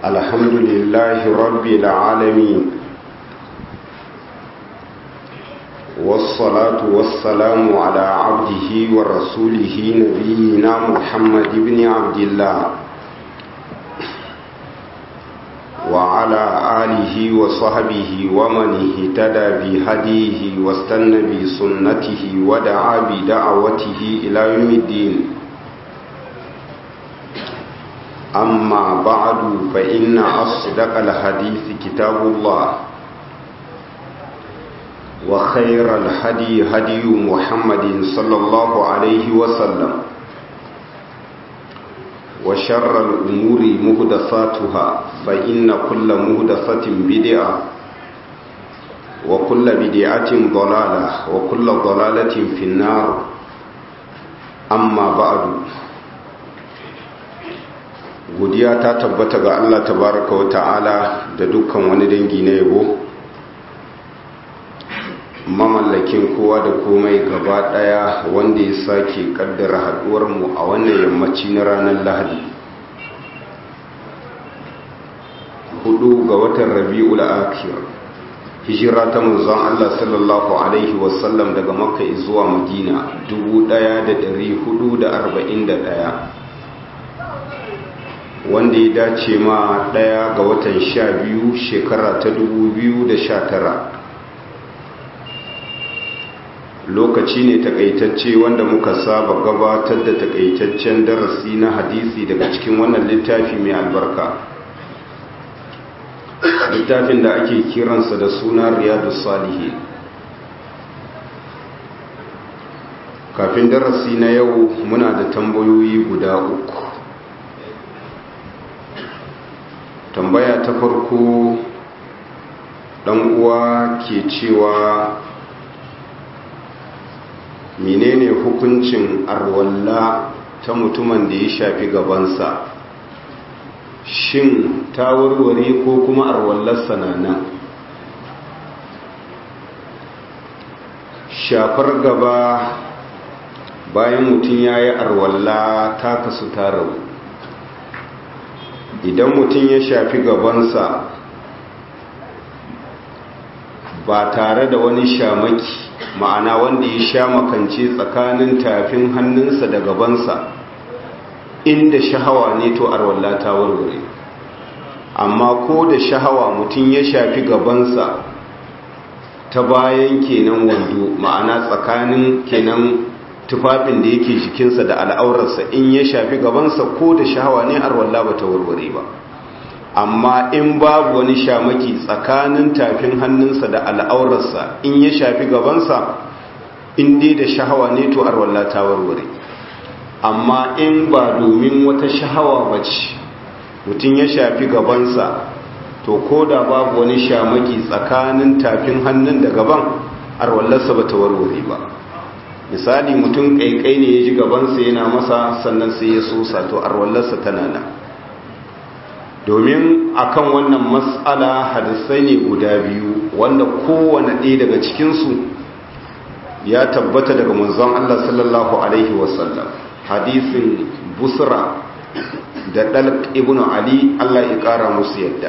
الحمد لله رب العالمين والصلاة والسلام على عبده ورسوله نبينا محمد بن عبد الله وعلى آله وصحبه ومن اهتدى بهديه واستنى بسنته ودعا بدعوته إلى يوم الدين أما بعد فإن أصدق الحديث كتاب الله وخير الهدي هدي محمد صلى الله عليه وسلم وشر الأمور مهدساتها فإن كل مهدسة بدعة وكل بدعة ضلالة وكل ضلالة في النار أما بعد godiya ta tabbata ga Allah tabaraka wa ta'ala da dukkan wani dangi na yabo mamallakin kowa da komai gaba daya wanda ya sake kaddara haduwar mu a wannan yammaci na ranar lahadi hudu ga watan rabi'ul akhir hijira ta manzon Allah sallallahu alaihi wasallam daga makka zuwa madina 1441 wanda ya dace ma daya ga watan sha biyu shekara ta dubu biyu da sha tara lokaci ne takaitacce wanda muka saba gabatar da takaitaccen darasi na hadisi daga cikin wannan littafi mai albarka littafin da ake kiransa da suna riyadu salihi kafin darasi na yau muna da tambayoyi guda uku tambaya ta farko dan uwa ke cewa menene hukuncin arwalla ta mutumin da ya shafi gabansa shin ta warware ko kuma arwallarsa na nan shafar gaba bayan mutum ya yi arwalla ta kasu ta rabu idan mutum ya shafi gabansa ba tare da wani shamaki ma'ana wanda ya sha makance tsakanin tafin hannunsa da gabansa inda shahawa ne to arwalla ta warware amma ko da shahawa mutum ya shafi gabansa ta bayan kenan wando ma'ana tsakanin kenan tufafin da yake jikinsa da al'aurarsa in ya shafi gabansa ko da shahawa ne arwalla ba ta warware ba amma in babu wani shamaki tsakanin tafin hannunsa da al'aurarsa in ya shafi gabansa in dai da shahawa ne to arwalla ta warware amma in ba domin wata shahawa ba ce mutum ya shafi gabansa to ko da babu wani shamaki tsakanin tafin hannun da gaban arwallarsa ba ta warware ba misali mutum kaikai ne ya ji gabansa yana masa sannan sai ya sosa to arwallarsa tana nan domin akan wannan matsala hadisai ne guda biyu wanda kowane ɗaya daga cikinsu ya tabbata daga manzon Allah sallallahu alaihi wasallam hadisin busra da dalq ibn ali Allah ya kara musu yadda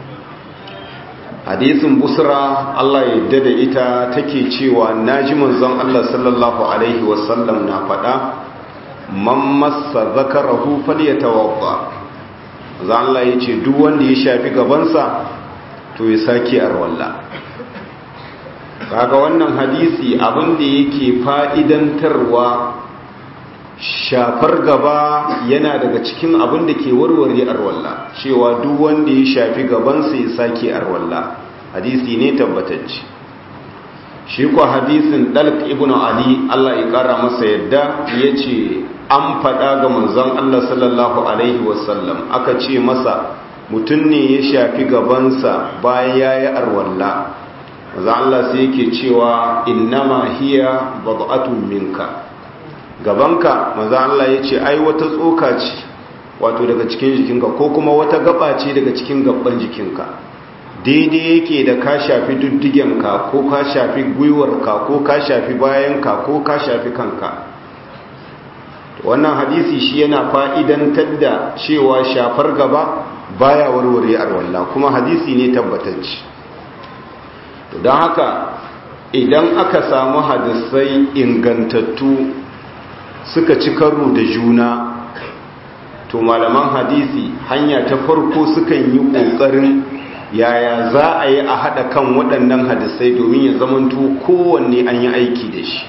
hadisin busra Allah ya yadda da ita take cewa naji manzon Allah sallallahu alaihi wasallam na faɗa man massa zakarahu falyatawadda za Allah ya ce duk wanda ya shafi gabansa to ya sake arwalla kaga wannan hadisi abin da yake fa'idantarwa shafar gaba yana daga cikin abin da ke warware arwalla cewa duk wanda ya shafi gabansa ya sake arwalla hadisi ne tabbatacce shi kuwa hadisin dalk ibn ali Allah ya kara masa yadda ya ce an faɗa ga manzon Allah sallallahu alaihi wasallam aka ce masa mutum ne ya shafi gabansa bayan ya yi arwalla manzon Allah sai yake cewa innama hiya bad'atun minka gabanka manzon Allah ya ce ai wata tsoka ce wato daga cikin jikinka ko kuma wata gaba ce daga cikin gaban jikinka daidai yake da ka shafi duddigenka ko ka shafi gwiwarka ko ka shafi bayanka ko ka shafi kanka wannan hadisi shi yana fa'idantar da cewa shafar gaba baya warware arwalla kuma hadisi ne tabbatacce don haka idan aka samu hadisai ingantattu suka ci karo da juna to malaman hadisi hanya ta farko sukan yi ƙoƙarin yaya za a yi a haɗa kan waɗannan hadisai domin ya zamanto kowanne an yi aiki da shi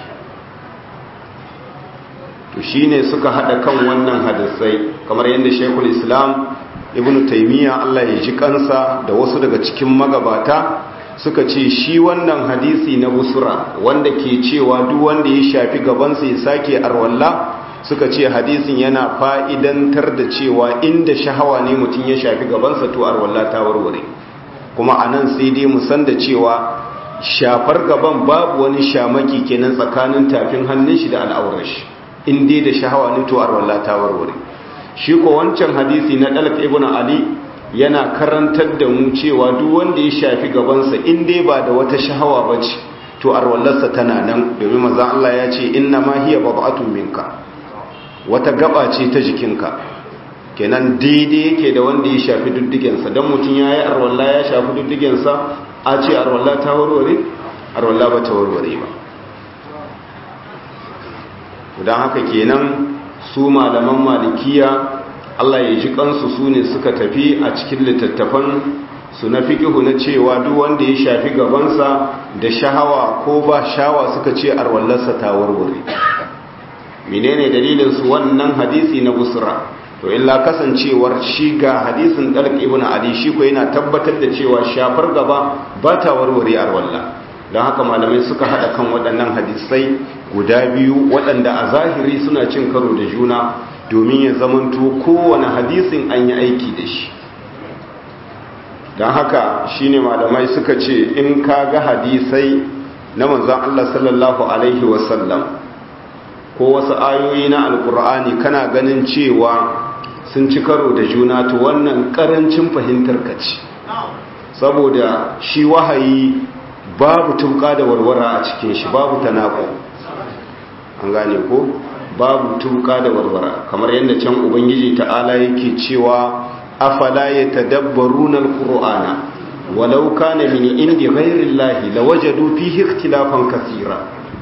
to shi ne suka haɗa kan wannan hadisai kamar yadda shekul islam ibn taimiyya allah ya ji kansa da wasu daga cikin magabata suka ce shi wannan hadisi na busura wanda ke cewa duk wanda ya shafi gabansa ya sake arwalla suka ce hadisin yana fa'idantar da cewa inda shahawa ne mutum ya shafi gabansa to arwalla ta warware kuma a nan sai dai musan da cewa shafar gaban babu wani shamaki kenan tsakanin tafin hannun shi da al'aurar shi in dai da shahawa ne to arwalla ta warware shi ko wancan hadisi na dalak ibn ali yana karantar da mu cewa duk wanda ya shafi gabansa in dai ba da wata shahawa bace to arwallarsa tana nan domin manzon Allah ya ce inna ma hiya bad'atun minka wata gaba ce ta jikinka kenan daidai yake da wanda ya shafi duddigensa don mutum ya yi arwallah ya shafi duddigensa a ce arwallah ta warware arwallah ba ta warware ba don haka kenan su malaman malikiya Allah ya ji kansu su ne suka tafi a cikin littattafan su na fikihu na cewa duk wanda ya shafi gabansa da shahawa ko ba shawa suka ce arwallarsa ta warware menene dalilin su wannan hadisi na busra to illa kasancewar shi ga hadisin dalq ibn ali shi ko yana tabbatar da cewa shafar gaba ba ta warware arwalla don haka malamai suka hada kan waɗannan hadisai guda biyu waɗanda a zahiri suna cin karo da juna domin ya zamanto kowane hadisin an yi aiki da shi don haka shine malamai suka ce in ka ga hadisai na manzon Allah sallallahu alaihi wasallam ko wasu ayoyi na alkur'ani kana ganin cewa sun ci karo da juna to wannan karancin fahimtar ka ce saboda shi wahayi babu tuka da warwara a cikin shi babu tanako an gane ko babu tuka da warwara kamar yadda can ubangiji ta'ala yake cewa afala yatadabbaruna alqur'ana walau kana min indi ghairi llahi lawajadu fihi ikhtilafan kaseera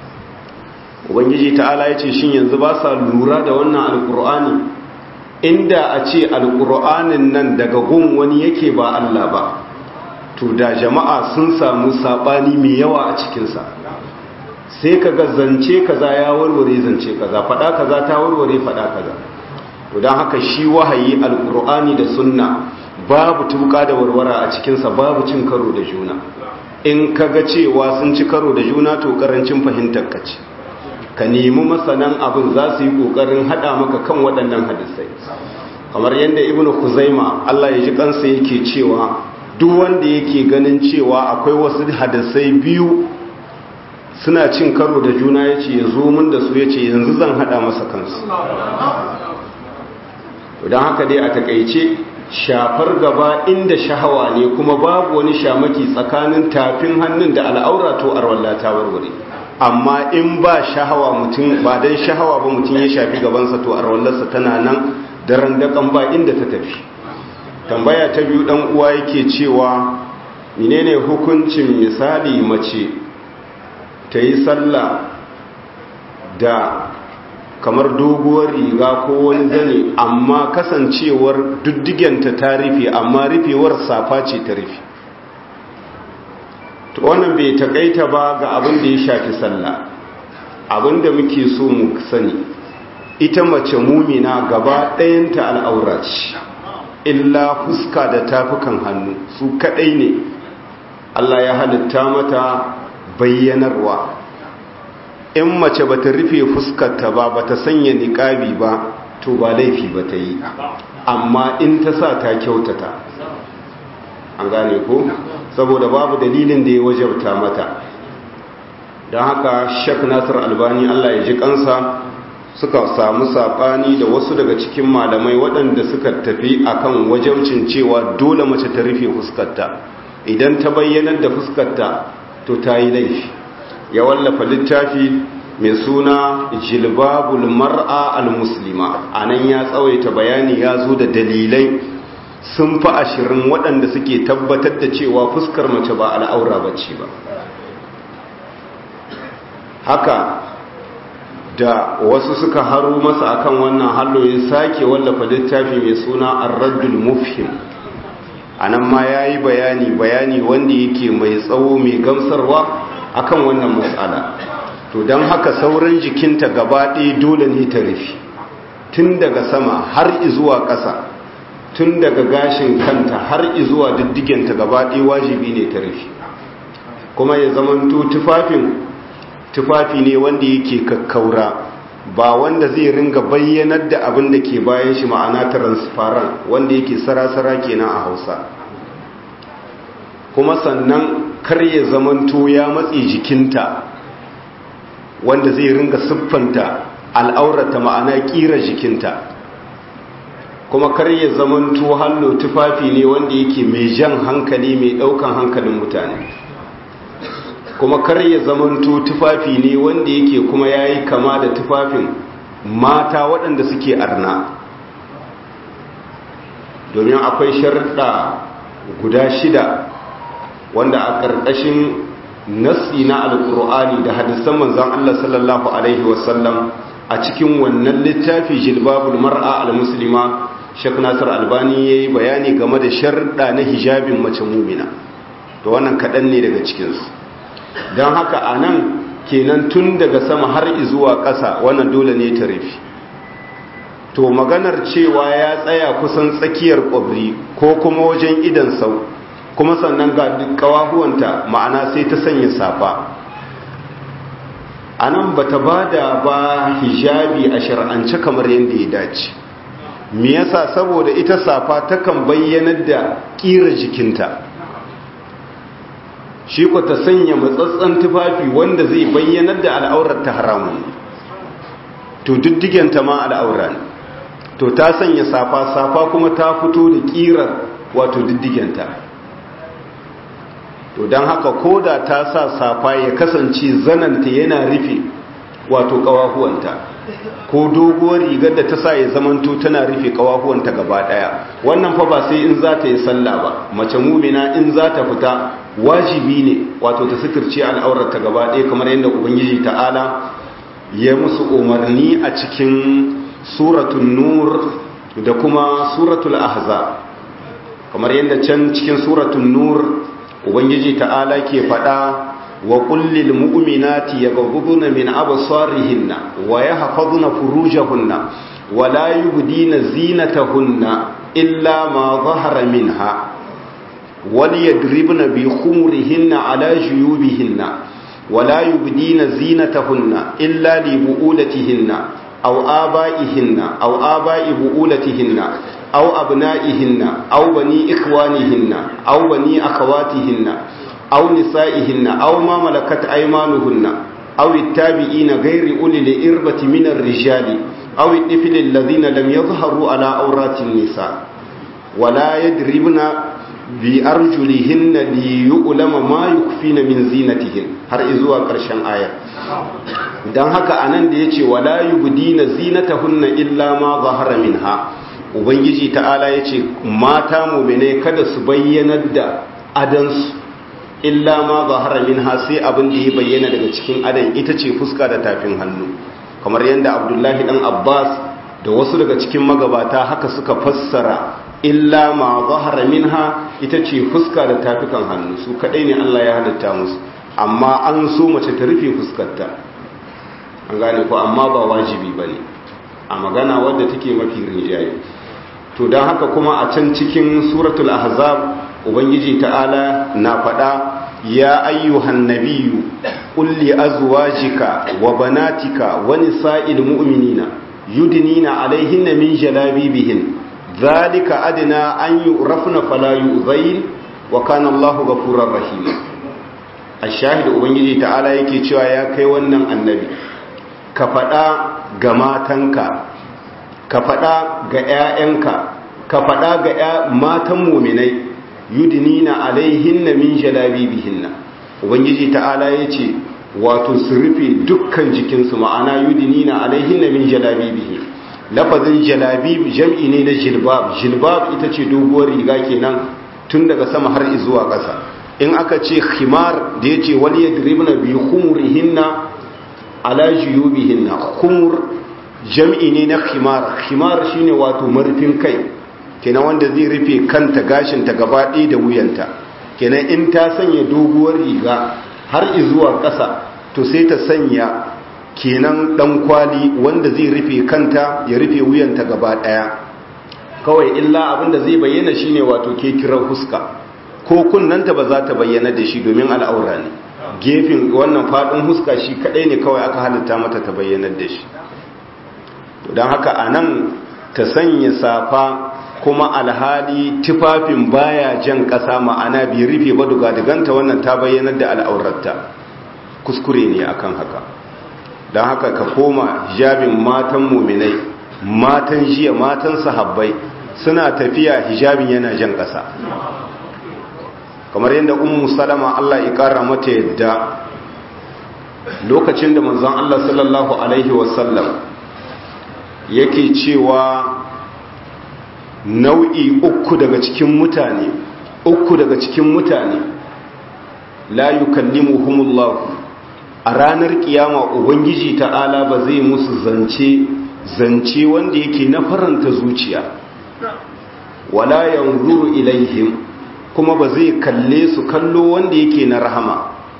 ubangiji ta'ala ya ce shin yanzu ba sa lura da wannan alkur'ani inda a ce alkur'anin nan daga gun wani yake ba Allah ba to da jama'a sun samu sabani mai yawa a cikinsa sai ka ga zance kaza ya warware zance kaza fada kaza ta warware fada kaza to don haka shi wahayi alkur'ani da sunna babu tuka da warwara a cikinsa babu cin karo da juna in ka ga cewa sun ci karo da juna to karancin fahimtar ka ce ka nemi masanan abin za su yi ƙoƙarin haɗa maka kan waɗannan hadisai kamar yadda ibn kuzaima Allah ya ji kansa yake cewa duk wanda yake ganin cewa akwai wasu hadisai biyu suna cin karo da juna ya ce ya zo min da su ya ce yanzu zan haɗa masa kansu don haka dai a takaice shafar gaba inda shahawa ne kuma babu wani shamaki tsakanin tafin hannun da al'aura to arwalla ta warware amma in ba shahawa mutum ba dan shahawa ba mutum ya shafi gabansa to arwallarsa tana nan daren dakan ba inda ta tafi tambaya ta biyu dan uwa yake cewa menene hukuncin misali mace ta yi sallah da kamar doguwar riga ko wani zane amma kasancewar duddigenta ta rufe amma rufewar safa ce ta rufe to wannan bai takaita ba ga abin da ya shafi sallah abin da muke so mu sani ita mace mumina gaba ɗayanta al'aura ce illa fuska da tafukan hannu su kaɗai ne Allah ya halitta mata bayyanarwa in mace ba ta rufe fuskarta ba ba ta sanya niƙabi ba to ba laifi ba ta yi amma in ta sa ta kyautata an gane ko saboda babu dalilin da ya wajabta mata don haka shek nasir albani allah ya ji kansa suka samu saɓani da wasu daga cikin malamai waɗanda suka tafi akan wajabcin cewa dole mace ta rufe fuskarta idan ta bayyanar da fuskarta to ta yi laifi ya wallafa littafi mai suna jilbabul mar'a al-muslima anan ya tsawaita bayani ya zo da dalilai sun fi ashirin waɗanda suke tabbatar da cewa fuskar mace ba al'aura ba ce ba haka da wasu suka haru masa akan wannan hallo ya sake wallafa littafi mai suna arraddul mufhim a nan ma ya yi bayani bayani wanda yake mai tsawo mai gamsarwa akan wannan matsala to don haka sauran jikinta gaba ɗaya dole ne ta rufe tun daga sama har izuwa ƙasa tun daga gashin kanta har izuwa diddigenta gaba ɗaya wajibi ne ta rufe kuma ya zamanto tufafin tufafi ne wanda yake kakkaura ba wanda zai ringa bayyanar da abin da ke bayan shi ma'ana transparent wanda yake sarasara kenan a hausa kuma sannan kar ya zamanto ya matse jikinta wanda zai ringa siffanta al'aurata ma'ana kira jikinta kuma kar ya zamanto hallo tufafi ne wanda yake mai jan hankali mai daukan hankalin mutane kuma kar ya zamanto tufafi ne wanda yake kuma yayi kama da tufafin mata waɗanda suke arna domin akwai sharuɗa guda shida wanda a ƙarƙashin nassi na alƙur'ani da hadisan manzon Allah sallallahu alaihi wasallam a cikin wannan littafi jilbabul mar'a al-muslima Sheikh Nasir Albani yayi bayani game da sharuɗa na hijabin mace mumina to wannan kaɗan ne daga cikinsu don haka a nan kenan tun daga sama har zuwa ƙasa wannan dole ne ta rufe to maganar cewa ya tsaya kusan tsakiyar ƙwabri ko kuma wajen idan sau kuma sannan ga ƙawahuwanta ma'ana sai ta sanya safa a nan ba ta ba da ba hijabi a shar'ance kamar yadda ya dace me yasa saboda ita safa takan bayyanar da ƙira jikinta shi ku ta sanya matsatsan tufafi wanda zai bayyanar da al'aurar ta haramun to diddigenta ma al'aura ne to ta sanya safa safa kuma ta fito da kirar wato diddigenta to don haka koda ta sa safa ya kasance zananta yana rufe wato kawahuwanta ko doguwar rigar da ta sa ya zamanto tana rufe kawahuwanta gaba daya wannan fa ba sai in za ta yi sallah ba mace mumina in za ta fita wajibi ne wato ta suturce al'aurarta gaba ɗaya kamar yadda ubangiji ta'ala ya musu umarni a cikin suratun nur da kuma suratul ahza kamar yadda can cikin suratun nur ubangiji ta'ala ke faɗa wa kullil mu'minati yaghudduna min absarihinna wa yahfazuna furujahunna wa la yubdina zinatahunna illa ma dhahara minha وليضربن بخمرهن على جيوبهن ولا يبدين زينتهن إلا لبؤولتهن أو آبائهن أو آباء بؤولتهن أو أبنائهن أو بني إخوانهن أو بني أخواتهن أو نسائهن أو ما ملكت أيمانهن أو التابعين غير أولي الإربة من الرجال أو الطفل الذين لم يظهروا على أورات النساء ولا يضربن bi arjulihinna li yu'lama ma yukfina min zinatihin har zuwa ƙarshen aya dan haka anan da yace wala yubdina zinatahunna illa ma zahara minha ubangiji ta'ala yace mata mu'mine kada su bayyanar da adansu illa ma zahara minha sai abin da ya bayyana daga cikin adan ita ce fuska da tafin hannu kamar yadda abdullahi dan abbas da wasu daga cikin magabata haka suka fassara illa ma zahara minha ita ce fuska da tafikan hannu su kadai ne Allah ya halitta musu amma an so mace ta rufe fuskarta an gane ko amma ba wajibi bane a magana wadda take mafi rinjaye to dan haka kuma a can cikin suratul ahzab ubangiji ta'ala na faɗa ya ayyuhan nabiyyu qul li azwajika wa banatika wa nisa'il mu'minina yudnina alaihinna min jalabibihin zalika adina an yu'rafna fala yu'zain wa kana Allahu ghafurur rahim ash-shahid ubangiji ta'ala yake cewa ya kai wannan annabi ka faɗa ga matanka ka faɗa ga ƴaƴanka ka faɗa ga matan mu'minai yudnina alaihinna min jalabibihinna ubangiji ta'ala yace wato su rufe dukkan jikinsu ma'ana yudnina alaihinna min jalabibihin lafazin jalabib jam'i ne na jilbab jilbab ita ce doguwar riga kenan tun daga sama har zuwa ƙasa in aka ce khimar da ya ce wani yadribna bi khumurihinna ala juyubihinna khumur jam'i ne na khimar khimar shine wato marfin kai kenan wanda zai rufe kanta gashinta gaba ɗaya da wuyanta kenan in ta sanya doguwar riga har zuwa ƙasa to sai ta sanya kenan ɗan kwali wanda zai rufe kanta ya rufe wuyanta gaba ɗaya kawai illa abinda zai bayyana shine wato ke kiran huska ko kunnanta ba za ta bayyana da shi domin al'aura ne gefen wannan faɗin huska shi kaɗai ne kawai aka halitta mata ta bayyana da shi don haka a nan ta sanya safa kuma alhali tufafin baya jan ƙasa ma'ana bi rufe ba dugadiganta wannan ta bayyanar da al'aurarta kuskure ne akan haka don haka ka koma hijabin matan muminai matan jiya matan sahabbai suna tafiya hijabin yana jan ƙasa kamar yadda ummu salama Allah ya ƙara mata yadda lokacin da manzon Allah sallallahu alaihi wasallam yake cewa nau'i uku daga cikin mutane uku daga cikin mutane la yukallimuhumullahu a ranar kiyama ubangiji ta'ala ba zai musu zance zance wanda yake na faranta zuciya wala yanzuru ilaihim kuma ba zai kalle su kallo wanda yake na rahama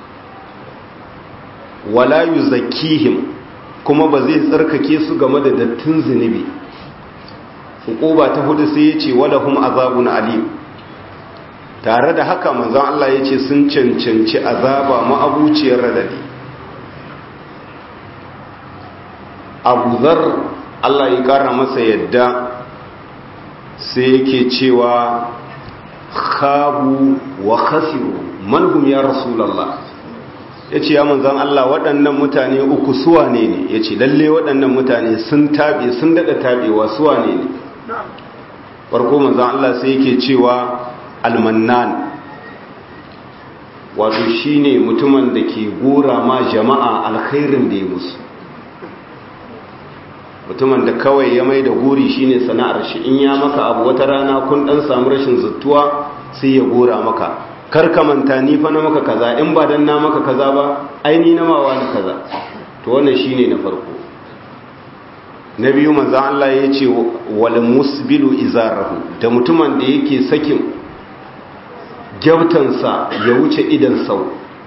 wala yuzakkihim kuma ba zai tsarkake su game da dattin zunubi hukuba ta hudu sai ya ce walahum azabun alim tare da haka manzon Allah ya ce sun cancanci azaba ma'abuciyar radadi abu zar Allah ya kara masa yadda sai yake cewa khabu wa khasiru manhum ya rasulallah ya ce ya manzan Allah waɗannan mutane uku suwa ne ne ya ce lalle waɗannan mutane sun taɓe sun daɗa taɓewa suwa ne ne farko manzan Allah sai yake cewa almannan wato shine mutumin da ke gora ma jama'a alkhairin da ya musu mutumin da kawai ya mai da guri shine sana'ar shi in ya maka abu wata rana kun dan samu rashin zuttuwa sai ya gora maka kar ka manta ni fa na maka kaza in ba dan na maka kaza ba ai ni na mawa ni kaza to wannan shine na farko na biyu manzo Allah ya ce wal musbilu izarahu da mutumin da yake sakin gyautansa ya wuce idan sau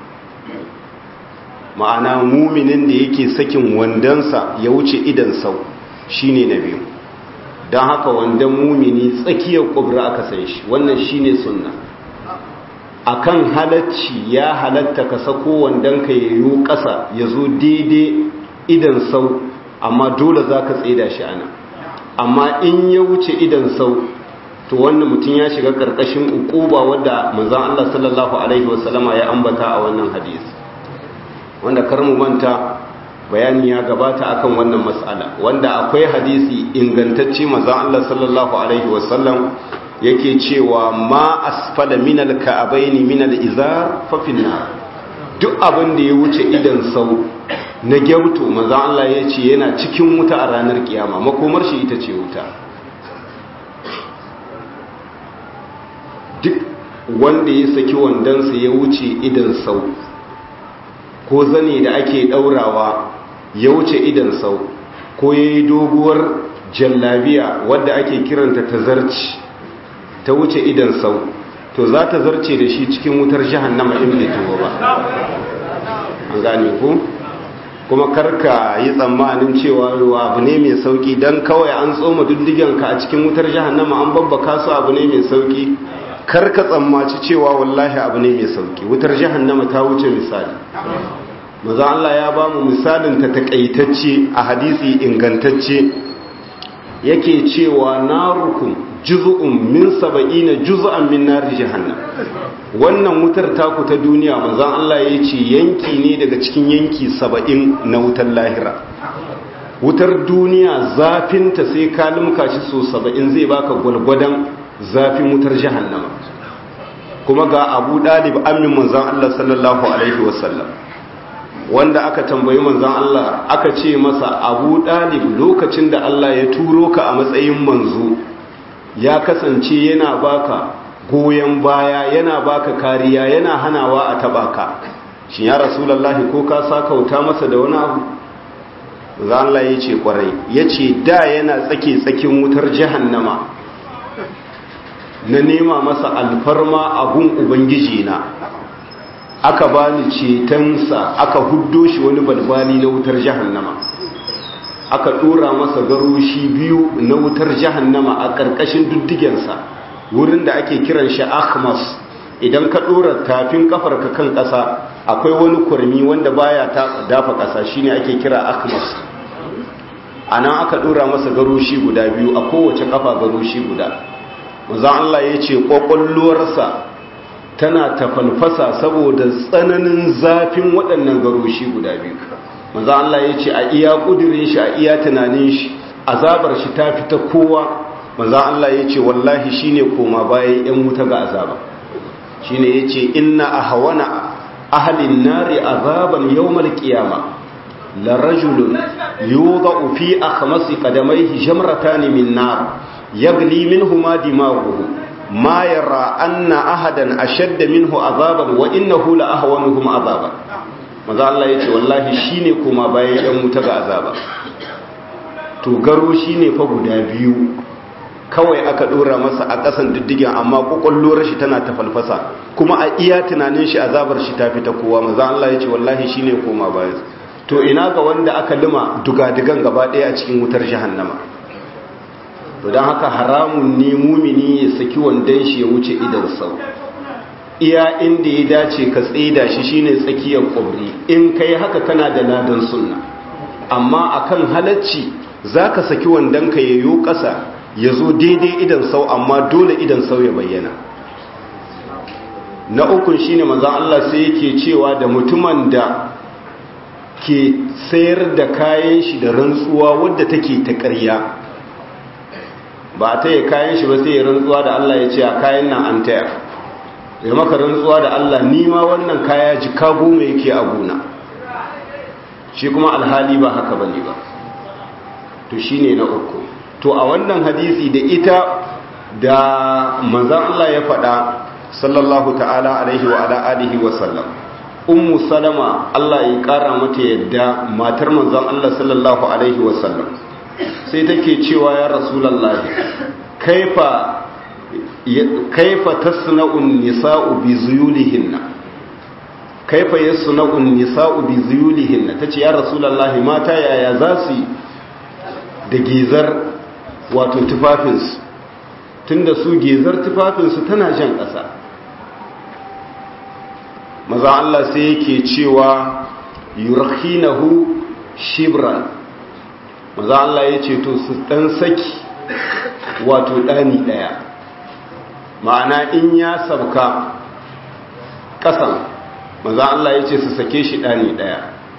ma'ana muminin da yake sakin wandansa ya wuce idan sau shine na biyu don haka wandan mumini tsakiyar kubra aka san shi wannan shine sunna akan halacci ya halatta ka sako wandan ka yayo ƙasa ya zo daidai idan sau amma dole za ka tsida shi ana amma in ya wuce idan sau to wannan mutum ya shiga ƙarƙashin ukuba wadda manzan Allah sallallahu alaihi wasallama ya ambata a wannan hadisi wanda kar mu manta bayani ya gabata akan wannan mas'ala wanda akwai hadisi ingantacce manzon Allah sallallahu alaihi wasallam yake cewa ma asfala minal ka'abaini minal izar fa finna duk abin da ya wuce idan sau na gyauto manzon Allah ya ce yana cikin wuta a ranar kiyama makomar shi ita ce wuta duk wanda ya saki wandansa ya wuce idan sau ko zane da ake daurawa ya wuce idan sau ko ya yi doguwar jallabiya wadda ake kiranta ta zarci ta wuce idan sau to za ta zarce da shi cikin wutar jahannama in bai tuwo ba an gane ku kuma karka yi tsammanin cewa ruwa abu ne mai sauki don kawai an tsoma duddigenka a cikin wutar jahannama an babbaka su abu ne mai sauki karka tsammaci cewa wallahi abu ne mai sauki wutar jahannama ta wuce misali maza Allah ya ba mu misalin ta takaitacce a hadisi ingantacce yake cewa narukum juz'un min saba'ina juz'an min nari jahannam wannan wutar taku ta duniya manzon Allah ya ce yanki ne daga cikin yanki saba'in na wutar lahira wutar duniya zafinta sai ka limka shi so saba'in zai baka gwalgwadon zafin wutar jahannama kuma ga abu dalib amin manzon Allah sallallahu alaihi wasallam wanda aka tambayi manzon Allah aka ce masa Abu Dalib lokacin da Allah ya turo ka a matsayin manzo ya kasance yana baka goyen baya yana baka kariya yana hanawa a taba ka shin ya rasulullahi ko ka sakauta masa da wani abu manzon Allah ya ce kwarai yace da yana tsake tsakin wutar jahannama na nema masa alfarma a gun ubangiji na aka bani cetonsa aka huddo shi wani balbali na wutar jahannama aka dora masa garoshi biyu na wutar jahannama a ƙarƙashin duddigensa wurin da ake kiran shi akhmas idan ka dora tafin kafarka kan ƙasa akwai wani kurmi wanda baya ta dafa ƙasa shine ake kira akhmas anan aka dora masa garoshi guda biyu a kowace kafa garoshi guda manzo Allah yace kokolluwarsa tana tafalfasa saboda tsananin zafin waɗannan garoshi guda biyu manzo Allah ya ce a iya ƙudurin shi a iya tunanin shi azabar shi ta fita kowa manzo Allah ya ce wallahi shine koma bayan yan wuta ga azaba shine yace inna ahwana ahlin nari azaban yawmal qiyama la rajulun yudau fi akhmasi qadamayhi jamratan min nar yagli minhuma dimaghuhu ma yara anna ahadan ashadda minhu azaban wa innahu la ahwanuhum azaban maza Allah yace wallahi shine kuma bayan yan wuta ga azaba to garo shine fa guda biyu kawai aka dora masa a kasan diddigen amma kokolluwar shi tana tafalfasa kuma a iya tunanin shi azabar shi ta fita kowa maza Allah yace wallahi shine koma bayan to ina ga wanda aka lima dugadigan gaba daya a cikin wutar jahannama to don haka haramun ne mumini ya saki wandon shi ya wuce idan sau iya inda ya dace ka tsida shi shine tsakiyar kwabri in kai haka kana da ladan sunna amma akan halacci za ka saki wandon ka yayo ƙasa ya zo daidai idan sau amma dole idan sau ya bayyana na ukun shine manzan Allah sai yake cewa da mutumin da ke sayar da kayan shi da rantsuwa wadda take ta ƙarya ba a taya kayan shi ba sai ya rantsuwa da Allah ya ce a kayan nan an taya ya maka rantsuwa da Allah nima wannan kaya jika goma yake a gona shi kuma alhali ba haka bane ba to shine na uku to a wannan hadisi da ita da manzon Allah ya faɗa sallallahu ta'ala alaihi wa ala alihi wa sallam ummu salama Allah ya kara mata yadda matar manzon Allah sallallahu alaihi wa sallam sai take cewa ya rasulallahi kaifa kaifa tasna'un nisa'u bi zuyulihinna kaifa yasna'un nisa'u bi zuyulihinna tace ya rasulallahi mata yaya za su da gizar wato tufafinsu tunda su gizar tufafinsu tana jan ƙasa maza Allah sai yake cewa yurkhinahu shibran maza Allah ya ce to su dan saki wato ɗani ɗaya ma'ana in ya sabka ƙasan maza Allah ya ce su sake shi ɗani ɗaya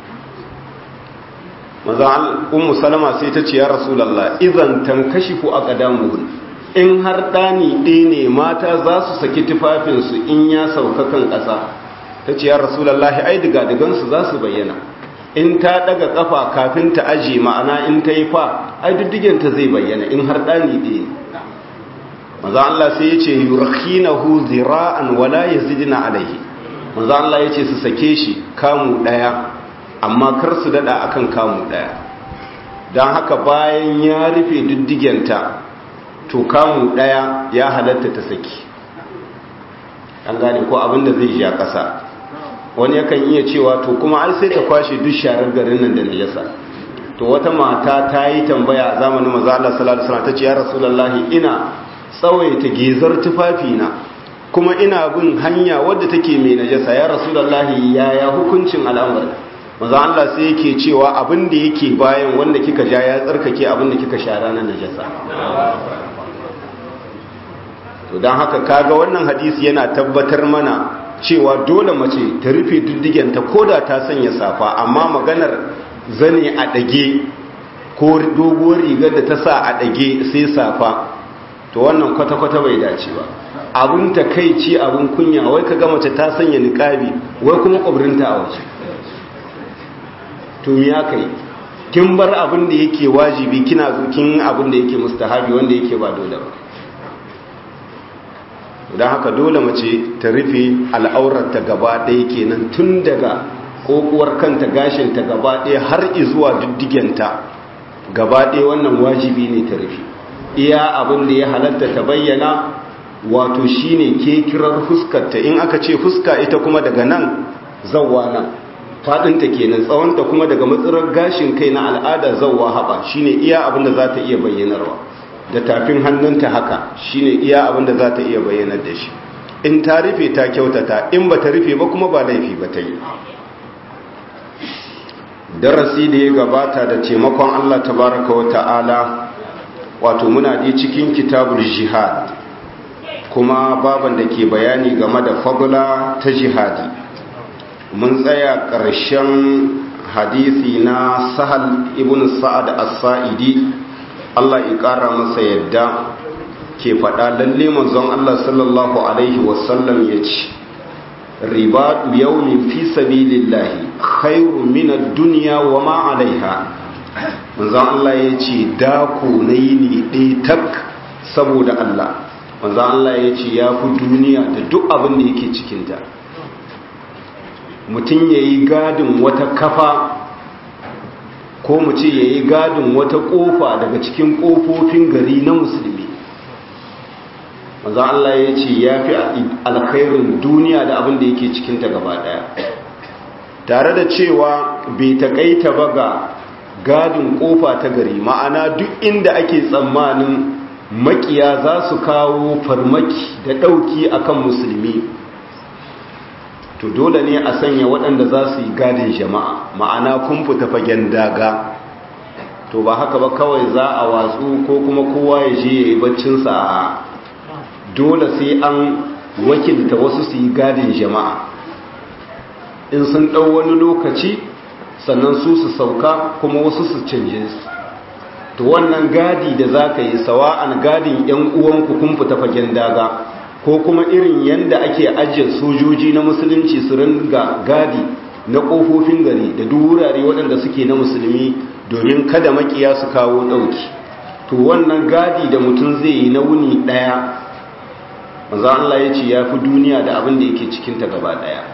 maza ummu salama sai ta ce ya rasulallah idan tankashifu a ƙadamuhun in har ɗani ɗaya ne mata za su saki tufafinsu in ya sauka kan ƙasa ta ce ya rasulallah ai diga-digansu za su bayyana in ta daga kafa kafin ta aji ma'ana in ta yi fa ai diddigenta zai bayyana in har ɗani ɗaya maza Allah sai ya ce yurkhinahu zira'an wala yazidna alaihi maza Allah ya ce su sake shi kamu ɗaya amma kar su dada akan kamu ɗaya don haka bayan ya rufe diddigenta to kamu ɗaya ya halatta ta saki an gane ko abinda zai ja ƙasa wani yakan iya cewa to kuma ai sai ta kwashe duk sharar garin nan da najasa to wata mata ta yi tambaya a zamanin manzo Allah sallallahu alaihi wasallam tace ya rasulullahi ina tsawaita gezar tufafi na kuma ina bin hanya wadda take mai najasa ya rasulullahi yaya hukuncin al'amari manzo Allah sai yake cewa abin da yake bayan wanda kika ja ya tsarkake abin da kika shara na najasa to dan haka kaga wannan hadisi yana tabbatar mana cewa dole mace ta rufe diddigenta ko da ta sanya safa amma maganar zane a ɗage ko doguwar rigar da ta sa a ɗage sai safa to wannan kwata-kwata bai dace ba abun ta kai ci abun kunya wai ka ga mace ta sanya niƙabi wai kuma ƙwabrinta a waje to me aka yi kin bar abin da yake wajibi kina kin abin da yake mustahabi wanda yake ba dole ba don haka dole mace ta rufe al'aurarta gaba ɗaya kenan tun daga kokuwar kanta gashinta gaba ɗaya har izuwa diddigenta gaba ɗaya wannan wajibi ne ta rufe iya abin da ya halatta ta bayyana wato shine ke kirar fuskarta in aka ce fuska ita kuma daga nan zawwa nan fadinta kenan tsawonta kuma daga matsirar gashin kai na al'ada zawwa haɓa shine iya abin da za ta iya bayyanarwa da tafin hannunta haka shine iya abin da za ta iya bayyanar da shi in ta rufe ta kyautata in ba ta rufe ba kuma ba laifi ba ta yi darasi da ya gabata da taimakon Allah tabaraka wa ta'ala wato muna di cikin kitabul jihad kuma baban da ke bayani game da fagula ta jihadi mun tsaya ƙarshen hadisi na sahal ibn sa'ad as-sa'idi Allah ya ƙara masa yadda ke faɗa lalle manzon Allah sallallahu alaihi wasallam ya ce riba yawmin fi sabilillahi khairu min ad-dunya wa ma 'alayha manzon Allah ya ce dako nayi ne dai tak saboda Allah manzon Allah ya ce ya fi duniya da duk abin da yake cikin ta mutum yayi gadin wata kafa ko mu ce yayi gadin wata kofa daga cikin kofofin gari na musulmi manzo Allah ya ce ya fi alkhairin duniya da abin da yake cikinta gaba daya tare da cewa bai takaita ba ga gadin kofa ta gari ma'ana duk inda ake tsammanin makiya za su kawo farmaki da ɗauki akan musulmi to dole ne a sanya waɗanda za su yi gadin jama'a ma'ana kun fita fagen daga to ba haka ba kawai za a watsu ko kuma kowa ya je ya yi baccinsa a dole sai an wakilta wasu su yi gadin jama'a in sun ɗau wani lokaci sannan su su sauka kuma wasu su canje su to wannan gadi da za ka yi sawa'an gadin 'yan uwanku kun fita fagen daga ko kuma irin yadda ake ajiye sojoji na musulunci su ringa gadi na ƙofofin gari da duk wurare waɗanda suke na musulmi domin kada makiya su kawo ɗauki to wannan gadi da mutum zai yi na wuni ɗaya manzo Allah ya ce ya fi duniya da abin da yake cikinta gaba daya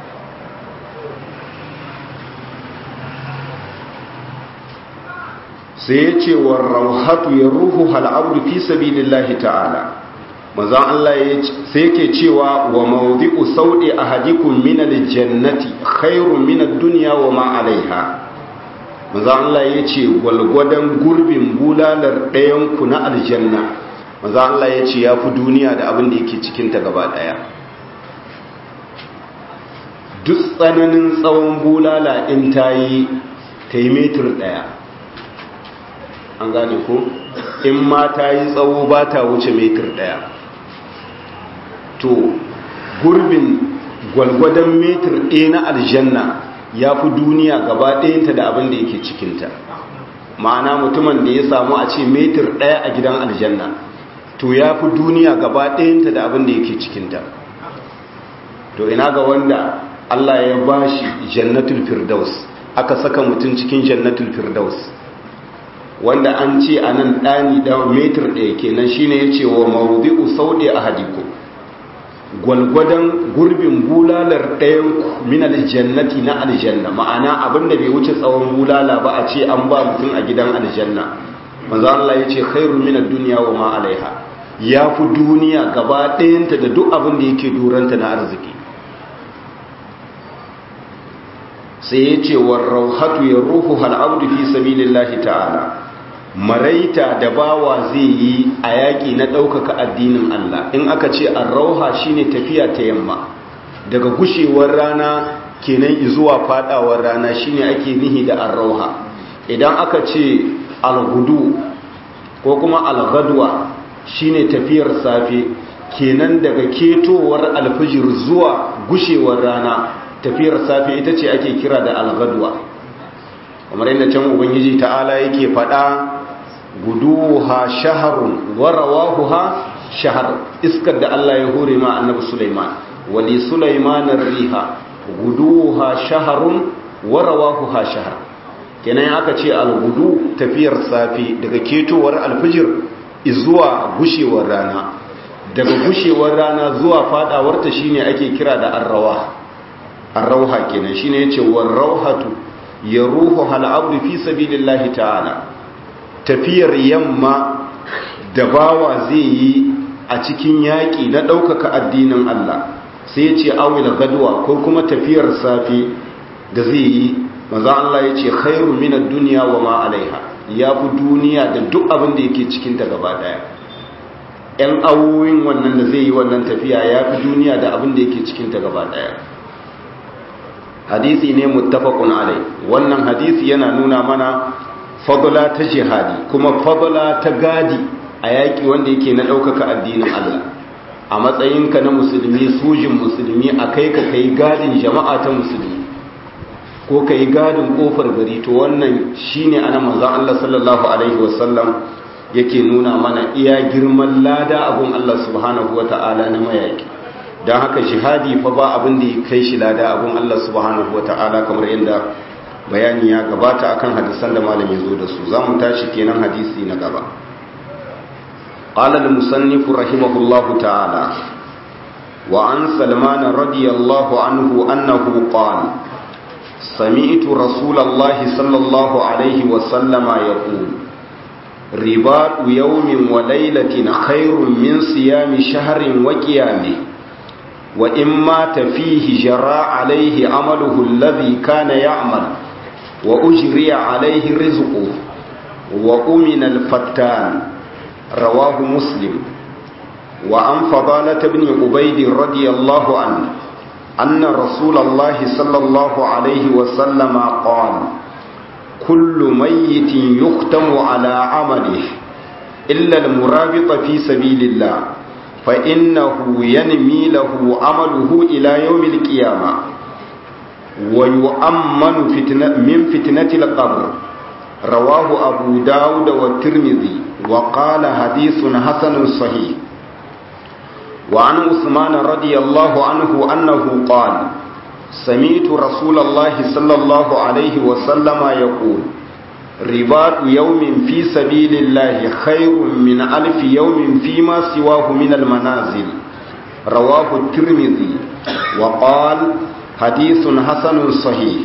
sai ya ce wa rauhatu ya ruhu hal'abdu fi sabilillahi ta'ala manzo Allah sai yake cewa wa mawdi'u saudi ahadikum min aljannati khairun min ad-dunya wa ma 'alayha manzo Allah ya ce gwalgwadan gurbin bulalar ɗayan ku na aljanna maza Allah ya ce ya fi duniya da abin da yake cikinta gaba ɗaya duk tsananin tsawon bulala in ta yi ta yi metir ɗaya an gane ko in ma ta yi tsawo ba ta wuce metir ɗaya to gurbin gwalgwadon metir ɗaya na aljanna ya fi duniya gaba ɗayanta da abin da yake cikinta ma'ana mutumin da ya samu a ce metir ɗaya a gidan aljanna to ya fi duniya gaba ɗayanta da abin da yake cikinta to ina ga wanda Allah ya ba shi jannatul firdaus aka saka mutum cikin jannatul firdaus wanda an ce a nan ɗani ɗan metir ɗaya kenan shine ya ce wa mawuzi'u sauɗe a hadiku gwalgwadon gurbin bulalar ɗayan minal jannati na aljanna ma'ana abinda bai wuce tsawon bulala ba a ce an ba mutum a gidan aljanna manzo Allah ya ce khairun minad dunya wa ma alaiha ya fi duniya gaba ɗayanta da duk abin da yake duranta na arziki sai ya ce wa rauhatu ya ruhu hal'abdu fi sabilillahi ta'ala maraita da bawa zai yi a yaƙi na ɗaukaka addinin Allah in aka ce an rauha shine tafiya ta yamma daga gushewar rana kenan zuwa fadawar rana shine ake nihi da an rauha idan aka ce algudu ko kuma algadwa shine tafiyar safe kenan daga ketowar alfijir zuwa gushewar rana tafiyar safe ita ce ake kira da algadwa kamar yadda can ubangiji ta'ala yake faɗa guduha shaharun wa rawahuha shahar iskar da Allah ya hore ma annabi Sulaiman wali Sulaiman riha guduha shaharun wa rawahuha shahar kenan aka ce algudu tafiyar safi daga ketowar alfijir zuwa gushewar rana daga gushewar rana zuwa fadawarta shine ake kira da arrawa arrauha kenan shine yace warrauhatu yaruhu hal abdu fi sabilillahi ta'ala tafiyar yamma da bawa zai yi a cikin yaƙi na ɗaukaka addinin Allah sai ya ce awil gadwa ko kuma tafiyar safi da zai yi maza Allah ya ce khairu minad duniya wa ma alaiha ya fi duniya da duk abin da yake cikinta gaba ɗaya ‘yan awoyin wannan da zai yi wannan tafiya ya fi duniya da abin da yake cikinta gaba ɗaya hadisi ne muttafaqun alai wannan hadisi yana nuna mana fadla ta jihadi kuma fadla ta gadi a yaƙi wanda yake na ɗaukaka addinin Allah a matsayinka na musulmi sujin musulmi a kai ka kai gadin jama'a ta musulmi ko ka yi gadin ƙofar gari to wannan shine ana manzan Allah sallallahu alaihi wasallam yake nuna mana iya girman lada abun Allah subhanahu wa ta'ala na mayaki don haka jihadi fa ba abin da ya kai shi lada abun Allah subhanahu wa ta'ala kamar yadda bayani ya gabata akan hadisan da malam ya zo da su za mu tashi kenan hadisi na gaba قال المصنف رحمه الله تعالى وعن سلمان رضي الله عنه أنه قال سمعت رسول الله صلى الله عليه وسلم يقول رباط يوم وليلة خير من صيام شهر وقيامه وإن مات فيه جرى عليه عمله الذي كان يعمل وأجري عليه رزقه وأمن الفتان رواه مسلم وعن فضالة بن عبيد رضي الله عنه أن رسول الله صلى الله عليه وسلم قال كل ميت يختم على عمله إلا المرابط في سبيل الله فإنه ينمي له عمله إلى يوم القيامة ويؤمن فتنة من فتنة القبر رواه أبو داود والترمذي وقال حديث حسن صحيح وعن عثمان رضي الله عنه أنه قال سمعت رسول الله صلى الله عليه وسلم يقول رباط يوم في سبيل الله خير من ألف يوم فيما سواه من المنازل رواه الترمذي وقال حديث حسن صحيح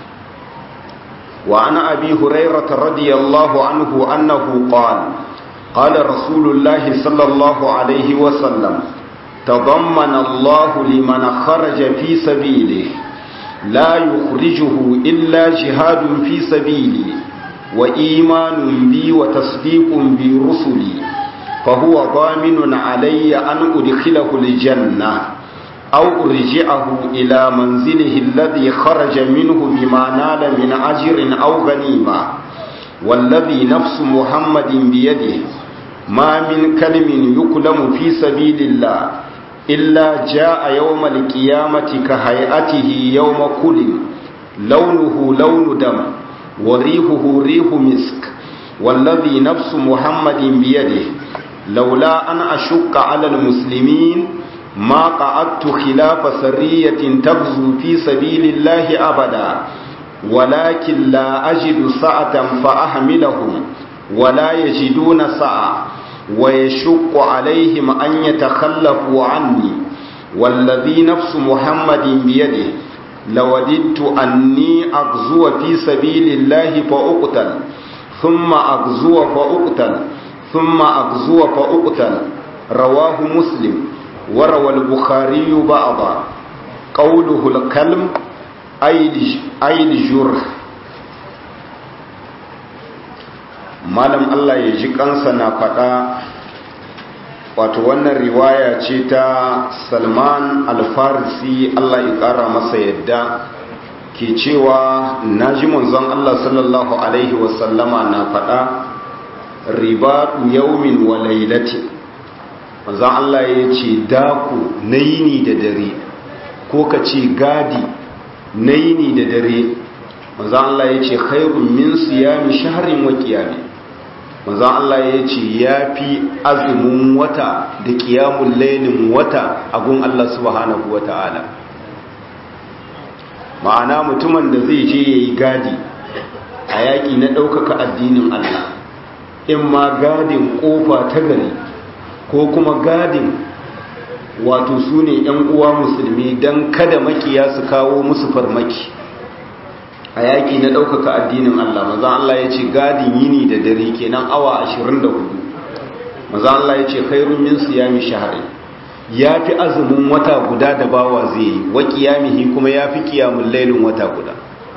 وعن أبي هريرة رضي الله عنه أنه قال قال رسول الله صلى الله عليه وسلم تضمن الله لمن خرج في سبيله لا يخرجه إلا جهاد في سبيلي وإيمان بي وتصديق برسلي فهو ضامن علي أن أدخله الجنة أو أرجعه إلى منزله الذي خرج منه بما نال من أجر أو غنيمة والذي نفس محمد بيده ما من كلم يكلم في سبيل الله إلا جاء يوم القيامة كهيئته يوم كلم لونه لون دم وريحه ريح مسك والذي نفس محمد بيده لولا أن أشك على المسلمين ما قعدت خلاف سرية تغزو في سبيل الله أبدا ولكن لا أجد سعة فأحملهم ولا يجدون سعة ويشق عليهم أن يتخلفوا عني والذي نفس محمد بيده لوددت أني أغزو في سبيل الله فأقتل ثم أغزو فأقتل ثم أغزو فأقتل رواه مسلم وروى البخاري بعضا قوله الكلم أي الجرح malam Allah ya ji kansa na faɗa wato wannan riwaya ce ta salman alfarisi Allah ya ƙara masa yadda ke cewa na ji manzon Allah sallallahu Alaihi wasallama na faɗa ribatu yaumin wa lailati manzon Allah ya ce daku na yini da dare ko ka ce gadi na yini da dare manzon Allah ya ce khairun min siyami shahrin wa qiyami manzon Allah ya ce ya fi azumin wata da ƙiyamun lainin wata a gun Allah subhanahu wa ta'ala ma'ana mutumin da zai je ya yi gadi a yaƙi na ɗaukaka addinin Allah in ma gadin ƙofa ta gari ko kuma gadin wato su ne ‘yan uwa musulmi don kada makiya su kawo musu farmaki a yaƙi na ɗaukaka addinin Allah maza Allah ya ce gadin yini da dare kenan awa 24 maza Allah ya ce khairun min siyami shahari ya fi azumin wata guda da bawa zai yi wa kiyamihi kuma ya fi kiyamun lailin wata guda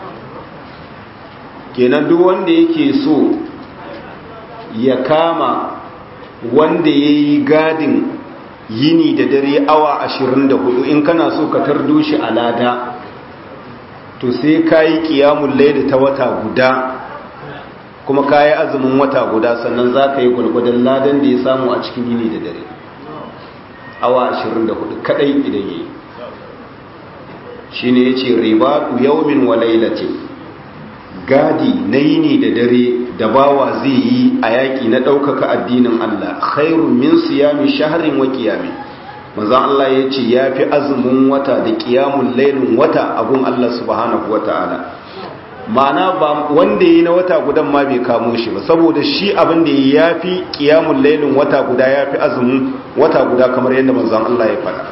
kenan duk wanda yake so ya kama wanda ya yi gadin yini da dare awa 24 in kana so ka tardo shi a lada to sai ka yi kiyamun laili ta wata guda kuma ka yi azumin wata guda sannan za ka yi gwalgwadon ladan da ya samu a cikin yini da dare awa 24 kadai idan yi shi ne ya ce ribatu yaumin wa lailatin gadi na yini da dare da bawa zai yi a yaƙi na ɗaukaka addinin Allah khairun min siyami shaharin wa kiyami manzon Allah ya ce ya fi azumin wata da kiyamun lailin wata abun Allah subhanahu wa ta'ala ma'ana ba wanda yi na wata gudan ma bai kamo shi ba saboda shi abin da ya fi kiyamun lailin wata guda ya fi azumin wata guda kamar yadda manzon Allah ya faɗa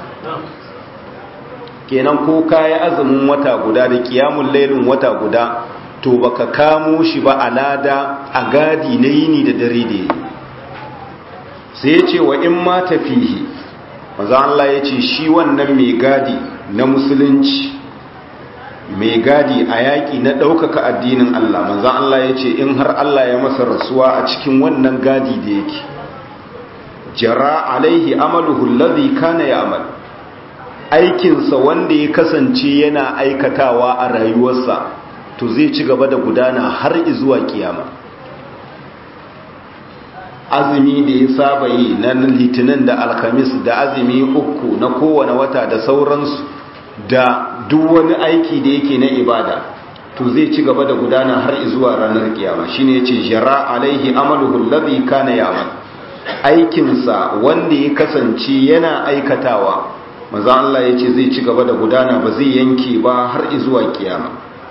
kenan ko kayi azumin wata guda da kiyamun lailin wata guda to baka kamo shi ba a lada a gadi na yini da dare da yi sai ya ce wa in ma tafihi maza Allah ya ce shi wannan mai gadi na musulunci mai gadi a yaƙi na ɗaukaka addinin Allah maza Allah ya ce in har Allah ya masa rasuwa a cikin wannan gadi da yake jara alaihi amaluhu alladhi kana ya'mal aikinsa wanda ya kasance yana aikatawa a rayuwarsa to zai ci gaba da gudana har zuwa kiyama azumi da ya saba yi na litinin da alkamis da azumi uku na kowane wata da sauransu da duk wani aiki da yake na ibada to zai ci gaba da gudana har zuwa ranar kiyama shine yace jara alaihi amaluhu alladhi kana ya'mal aikinsa wanda ya kasance yana aikatawa maza Allah yace zai ci gaba da gudana ba zai yanke ba har zuwa kiyama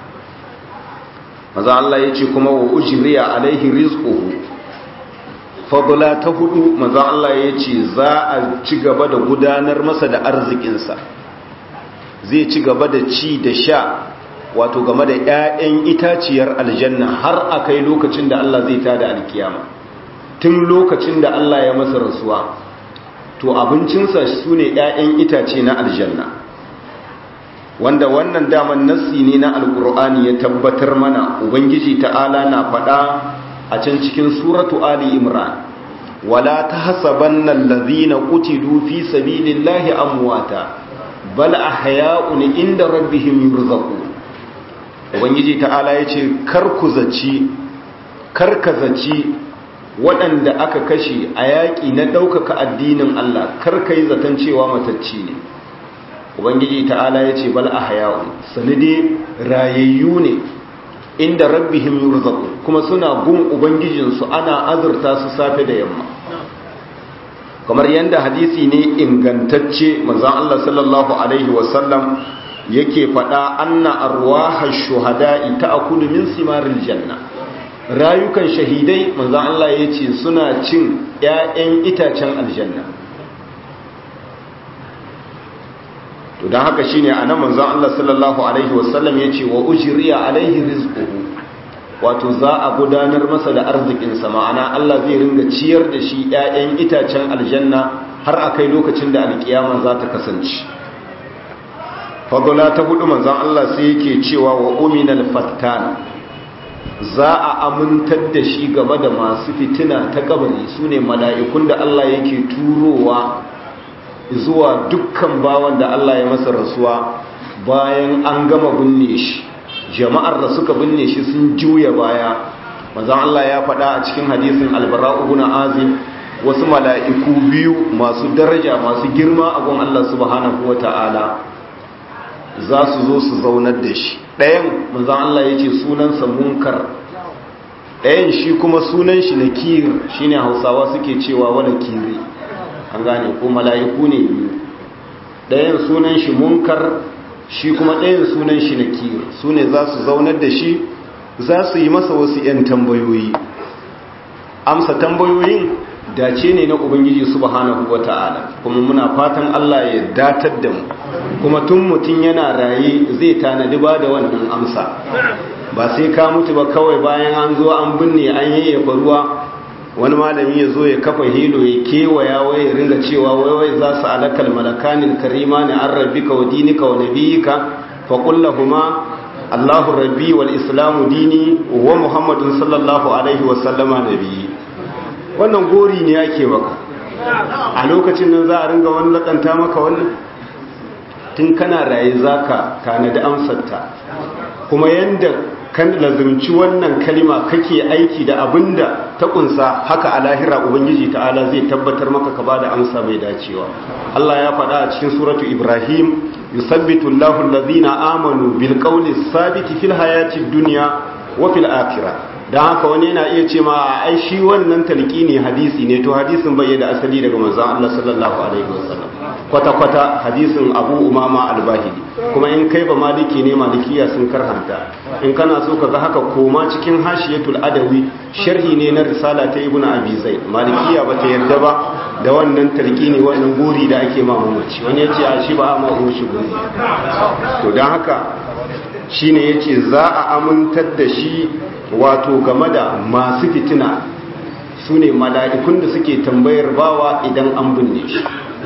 maza Allah ya ce kuma wa ujriya alaihi rizquhu fadla ta hudu maza Allah ya ce za a ci gaba da gudanar masa da arzikinsa zai ci gaba da ci da sha wato game da 'ya'yan itaciyar aljanna har a kai lokacin da Allah zai tada alkiyama tun lokacin da Allah ya masa rasuwa to abincinsa su ne 'ya'yan itace na aljanna wanda wannan daman nassi ne na alkur'ani ya tabbatar mana ubangiji ta'ala na faɗa a can cikin suratu ali imran wala tahsabanna allazina qutilu fi sabilillahi amwata bal ahya'un inda rabbihim yurzaqun ubangiji ta'ala yace kar ku zaci kar ka zaci waɗanda aka kashe a yaƙi na ɗaukaka addinin Allah kar ka yi zaton cewa matacci ne ubangiji ta'ala ya ce bal ahya'un sanide rayayyu ne inda rabbihim yurzaqun kuma suna gun ubangijinsu ana azurta su safe da yamma kamar yadda hadisi ne ingantacce manzon Allah sallallahu alaihi wasallam yake faɗa anna arwahash shuhada'i ta'kulu min simaril janna rayukan shahidai manzon Allah yace suna cin ƴaƴan itacen aljanna to don haka shine a nan manzon Allah sallallahu alaihi wasallam ya ce wa ujriya alaihi rizquhu wato za a gudanar masa da arzikinsa ma'ana Allah zai ringa ciyar da shi 'ya'yan itacen aljanna har a kai lokacin da alkiyama za ta kasance fadula ta hudu manzon Allah sai yake cewa wa uminal fattan za a amintar da shi game da masu fitina ta kabari sune mala'ikun da Allah yake turowa zuwa dukkan bawan da Allah ya masa rasuwa bayan an gama binne shi jama'ar da suka binne shi sun juya baya manzon Allah ya faɗa a cikin hadisin albara'u ibn azim wasu mala'iku biyu masu daraja masu girma a gun Allah subhanahu wata'ala za su zo su zaunar da shi ɗayan manzon Allah ya ce sunansa munkar ɗayan shi kuma sunan shi nakir shine hausawa suke cewa wala kiri an gane ko mala'iku ne biyu ɗayan sunan shi munkar shi kuma ɗayan sunan shi nakir su ne za su zaunar da shi za su yi masa wasu 'yan tambayoyi amsa tambayoyin dace ne na ubangiji subhanahu wata'ala kuma muna fatan Allah ya datar da mu kuma tun mutum yana raye zai tanadi ba da wannan amsa ba sai ka mutu ba kawai bayan an zo an binne an yayyafa ruwa wani malami ya zo ya kafa hilo ya kewaya wai ya ringa cewa wai wai za su alakal malakanin karima ne an rabbika wa dinika wa nabiyika fa kullahuma Allahu rabbi wal islamu dini wa muhammadun sallallahu alaihi wa sallama nabiyyi wannan gori ne ake maka a lokacin nan za a ringa wani lakanta maka wannan tun kana raye zaka tanadi amsarta kuma yanda kan lazumci wannan kalima kake aiki da abinda ta kunsa haka a lahira ubangiji ta'ala zai tabbatar maka ka bada amsa mai dacewa Allah ya faɗa a cikin suratu Ibrahim yusabbitu Allahu allazina amanu bil qawli sabiti fil hayati dunya wa fil akhirah dan haka wani yana iya ce ma ai shi wannan talqini hadisi ne to hadisin bai da asali daga manzon Allah sallallahu alaihi wasallam kwata kwata hadisin Abu Umama al-Bahili kuma in kai ba maliki ne malikiya sun karhanta in kana so ka ga haka koma cikin hashiyatul adawi sharhi ne na risala ta ibnu abi zaid malikiya ba ta yarda ba da wannan talqini wannan guri da ake ma mamaci wani yace a shi ba a ma shi guri to dan haka shine yace za a amintar da shi wato game da masu fitina su ne mala'ikun da suke tambayar bawa idan an binne shi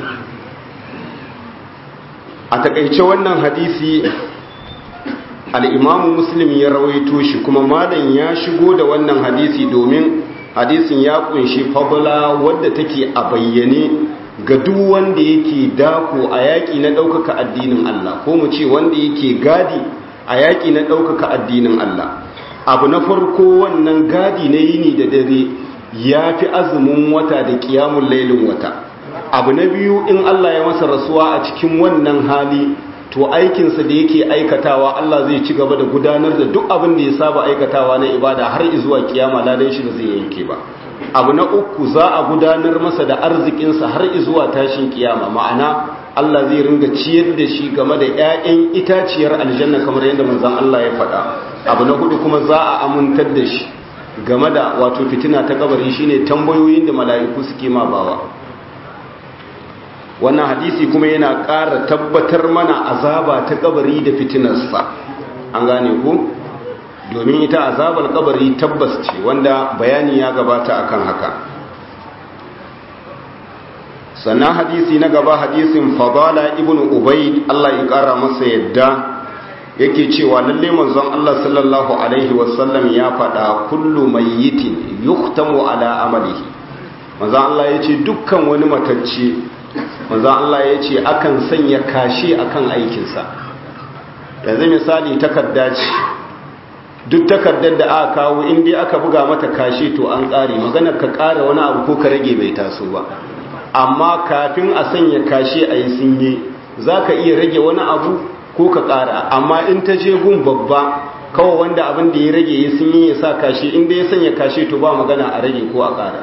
a takaice wannan hadisi al'imamu muslim ya rawaito shi kuma malam ya shigo da wannan hadisi domin hadisin ya kunshi fabula wadda take a bayyane ga duk wanda yake dako a yaƙi na ɗaukaka addinin Allah ko mu ce wanda yake gadi a yaƙi na ɗaukaka addinin Allah abu na farko wannan gadi na yini da dare ya fi azumin wata da ƙiyamun lailin wata abu na biyu in Allah ya masa rasuwa a cikin wannan hali to aikinsa da yake aikatawa Allah zai ci gaba da gudanar da duk abin da ya saba aikatawa na ibada har zuwa kiyama ladan shi da zai yanke ba abu na uku za a gudanar masa da arzikinsa har zuwa tashin kiyama ma'ana Allah zai ringa ciyar da shi game da 'ya'yan itaciyar aljanna kamar yadda manzon Allah ya faɗa abu na hudu kuma za a amintar da shi game da wato fitina ta kabari shine tambayoyin da mala'iku suke ma bawa wannan hadisi kuma yana ƙara tabbatar mana azaba ta kabari da fitinarsa an gane ku domin ita azabar kabari tabbas ce wanda bayani ya gabata akan haka sannan hadisi na gaba hadisin fadala ibn ubayd Allah ya ƙara masa yadda yake cewa lalle manzon Allah sallallahu alaihi wasallam ya faɗa kullu mayyitin yuhtamu ala amalihi manzon Allah yace dukkan wani matacce manzon Allah yace akan sanya kashi akan aikinsa yanzu misali takarda ce duk takardar da aka kawo in dai aka buga mata kashi to an ƙare maganar ka ƙara wani abu ko ka rage bai taso ba amma kafin a sanya kashi a yi sinye za ka iya rage wani abu ko ka ƙara amma in ta je gun babba kawai wanda abin da ya rage ya sun yi ya sa kashi inda ya sanya kashi to ba magana a rage ko a ƙara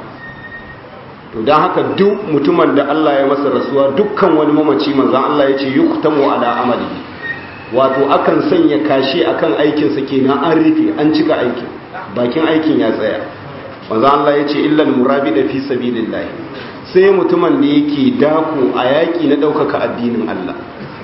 to don haka duk mutumin da Allah ya masa rasuwa dukkan wani mamaci manzan Allah ya ce yi kutamu ala amali wato akan sanya kashi akan aikinsa kenan an rufe an cika aikin bakin aikin ya tsaya manzan Allah ya ce illal murabi da fi sabilillah sai mutumin da yake dako a yaƙi na ɗaukaka addinin Allah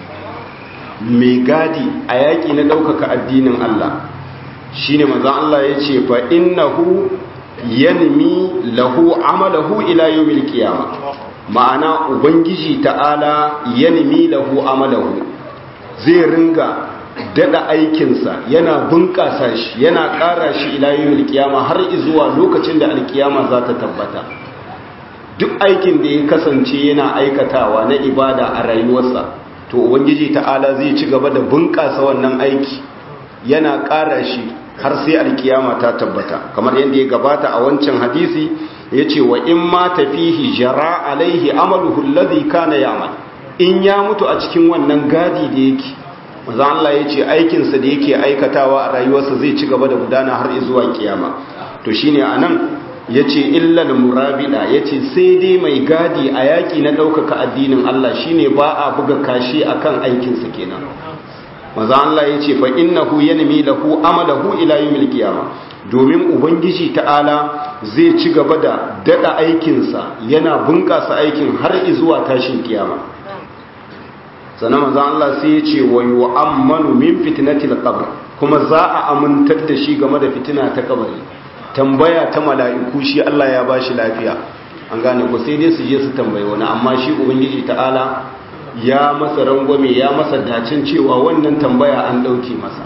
mai gadi a yaƙi na ɗaukaka addinin Allah shi ne mazan Allah ya ce fa innahu yanmi lahu amalahu ila yawmil qiyama ma'ana ubangiji ta'ala yanmi lahu amalahu zai ringa dada aikinsa yana bunƙasa shi yana ƙara shi ila yawmil qiyama har zuwa lokacin da alkiyama za ta tabbata duk aikin da ya kasance yana aikatawa na ibada a rayuwarsa to ubangiji ta'ala zai ci gaba da bunƙasa wannan aiki yana ƙara shi har sai alkiyama ta tabbata kamar yadda ya gabata a wancan hadisi ya ce wa in ma tafihi jara alaihi amaluhu alladhi kana ya'mal in ya mutu a cikin wannan gadi da yake manzo Allah ya ce aikinsa da yake aikatawa a rayuwarsa zai ci gaba da gudana har zuwa kiyama to shine anan ya ce illal murabida ya ce sai dai mai gadi a yaƙi na ɗaukaka addinin Allah shine ba a buga kashi akan aikinsa kenan maza Allah ya ce fa innahu yanmi lahu amalahu ila yawmil qiyamah domin ubangiji ta'ala zai ci gaba da dada aikinsa yana bunƙasa aikin har zuwa tashin kiyama sannan maza Allah sai ya ce wa yu'ammanu min fitnatil qabr kuma za a amintar da shi game da fitina ta kabari tambaya ta mala'iku shi Allah ya bashi lafiya an gane ko sai dai su je su tambayi wani amma shi ubangiji ta'ala ya masa rangwame ya masa dacin cewa wannan tambaya an ɗauke masa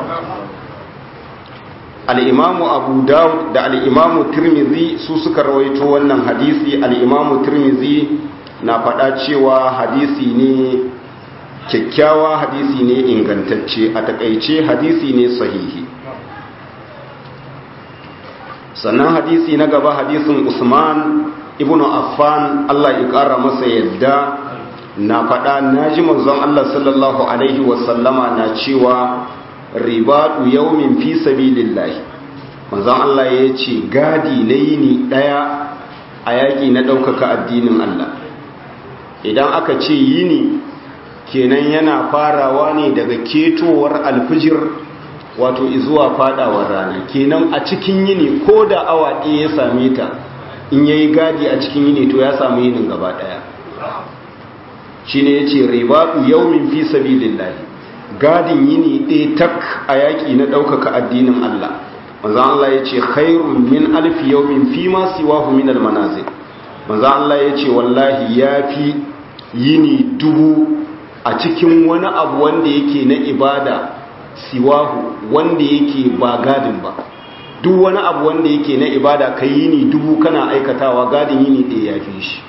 al'imamu abu dawud da al'imamu tirmizi su suka rawaito wannan hadisi al'imamu tirmizi na faɗa cewa hadisi ne kyakkyawa hadisi ne ingantacce a takaice hadisi ne sahihi sannan hadisi na gaba hadisin usman ibn affan allah ya ƙara masa yadda na faɗa na ji manzon Allah sallallahu Alaihi wasallama na cewa ribadu yaumin fi sabilillahi manzon Allah ya ce gadi na yini ɗaya a yaƙi na ɗaukaka addinin Allah idan aka ce yini kenan yana farawa ne daga ketowar alfijir wato izuwa fadawar rana kenan a cikin yini ko da awa ɗaya ya same ta in yayi gadi a cikin yini to ya samu yinin gaba ɗaya shi ne ya ce ribadu yaumin fi sabilillahi gadin yini ɗaya tak a yaƙi na ɗaukaka addinin Allah manzan Allah ya ce khairun min alfi yaumin fi ma siwahu min almanazil manzan Allah ya ce wallahi ya fi yini dubu a cikin wani abu wanda yake na ibada siwahu wanda yake ba gadin ba duk wani abu wanda yake na ibada kai yini dubu kana aikatawa gadin yini ɗaya ya fi shi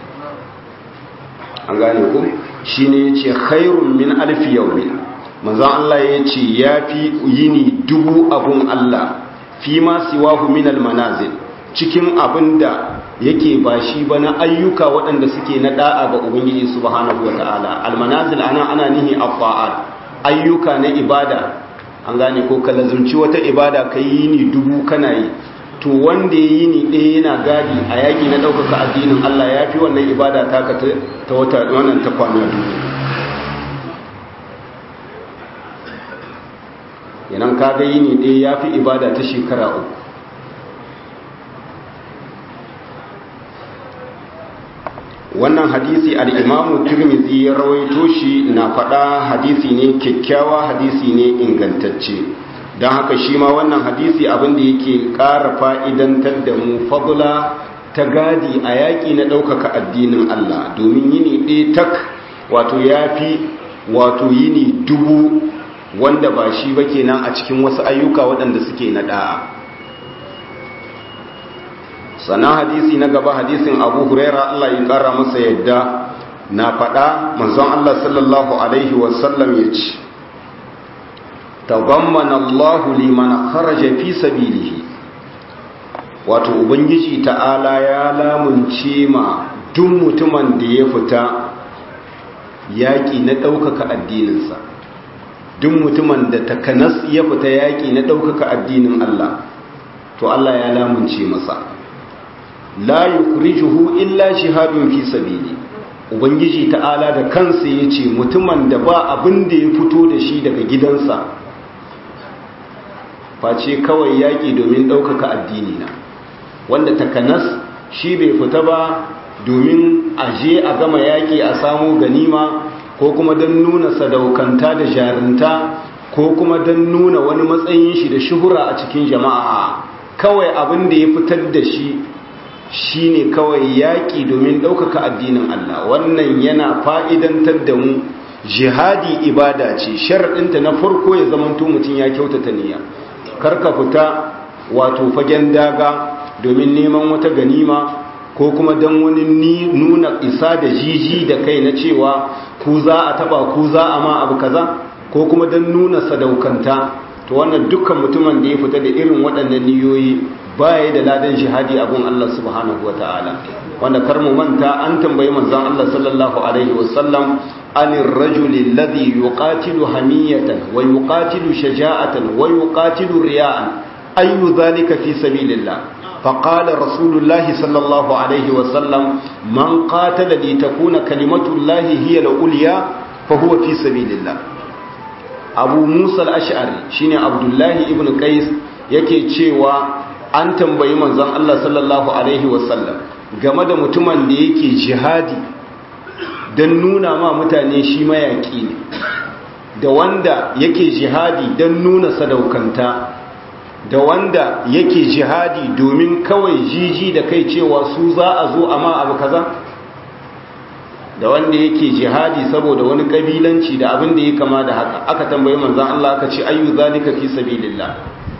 an gane ku shi ne ya ce khairun min alfi yaumi manzan Allah ya ce ya fi yini dubu abun Allah fi ma siwahu min almanazil cikin abin da yake ba shi ba na ayyuka waɗanda suke na da'a ga ubangiji subhanahu wa ta'ala almanazil ana ana nihi afa'al ayyuka na ibada an gane ko ka lazumci wata ibada kai yini dubu kana yi to wanda ya yi ni ɗaya yana gadi a yaƙi na ɗaukaka addinin Allah ya fi wannan ibada taka ta wata wannan ta kwana duniya yanan kaga yi ni ɗaya ya fi ibada ta shekara uku wannan hadisi al'imamu turmizi ya rawaito shi na faɗa hadisi ne kyakkyawa hadisi ne ingantacce don haka shi ma wannan hadisi abin da yake ƙara fa'idantar da mu fadula ta gadi a yaƙi na ɗaukaka addinin Allah domin yini ɗaya tak wato ya fi wato yini dubu wanda ba shi ba kenan a cikin wasu ayyuka waɗanda suke na ɗa'a sannan hadisi na gaba hadisin abu huraira Allah ya ƙara masa yadda na faɗa manzon Allah sallallahu alaihi wasallam ya ce tazammana Allah liman kharaja fi sabilihi wato ubangiji ta'ala ya lamunce ma duk mutumin da ya fita yaƙi na ɗaukaka addininsa duk mutumin da takanas ya fita yaƙi na ɗaukaka addinin Allah to Allah ya lamunce masa la yukrijuhu illa shihadun fi sabili ubangiji ta'ala da kansa yace mutumin da ba abin da ya fito da shi daga gidansa face kawai yaƙi domin ɗaukaka addini na wanda takanas shi bai fita ba domin aje a gama yaƙi a samu ganima ko kuma don nuna sadaukanta da jarinta ko kuma don nuna wani matsayin shi da shuhura a cikin jama'a kawai abin da ya fitar da shi shine kawai yaƙi domin ɗaukaka addinin Allah wannan yana fa'idantar da mu jihadi ibada ce sharaɗinta na farko ya zamanto mutum ya kyautata niyya karka fita wato fagen daga domin neman wata ganima ko kuma don wani nuna isa da jiji da kai na cewa ku za a taba ku za a ma abu kaza ko kuma don nuna sadaukanta to wannan dukkan mutumin da ya fita da irin waɗannan niyoyi baya da ladan jihadi abun Allah subhanahu wa ta'ala wanda kar mu manta an tambayi manzon Allah sallallahu alaihi wasallam anir rajuli alladhi yuqatilu hamiyatan wa yuqatilu shaja'atan wa yuqatilu riya'an ayu dhalika fi sabilillah فقال رسول الله صلى الله عليه وسلم من قاتل لتكون كلمة الله هي الأولياء فهو في سبيل الله abu musa al-ash'ari shine abdullahi ibn qais yake cewa an tambayi manzon Allah sallallahu alaihi wasallam game da mutumin da yake jihadi don nuna ma mutane shi mayaki ne da wanda yake jihadi don nuna sadaukanta da wanda yake jihadi domin kawai jiji da kai cewa su za a zo amma abu kaza da wanda yake jihadi saboda wani kabilanci da abin da ya kama da haka aka tambayi manzan Allah aka ce ayyu zalika fi sabilillah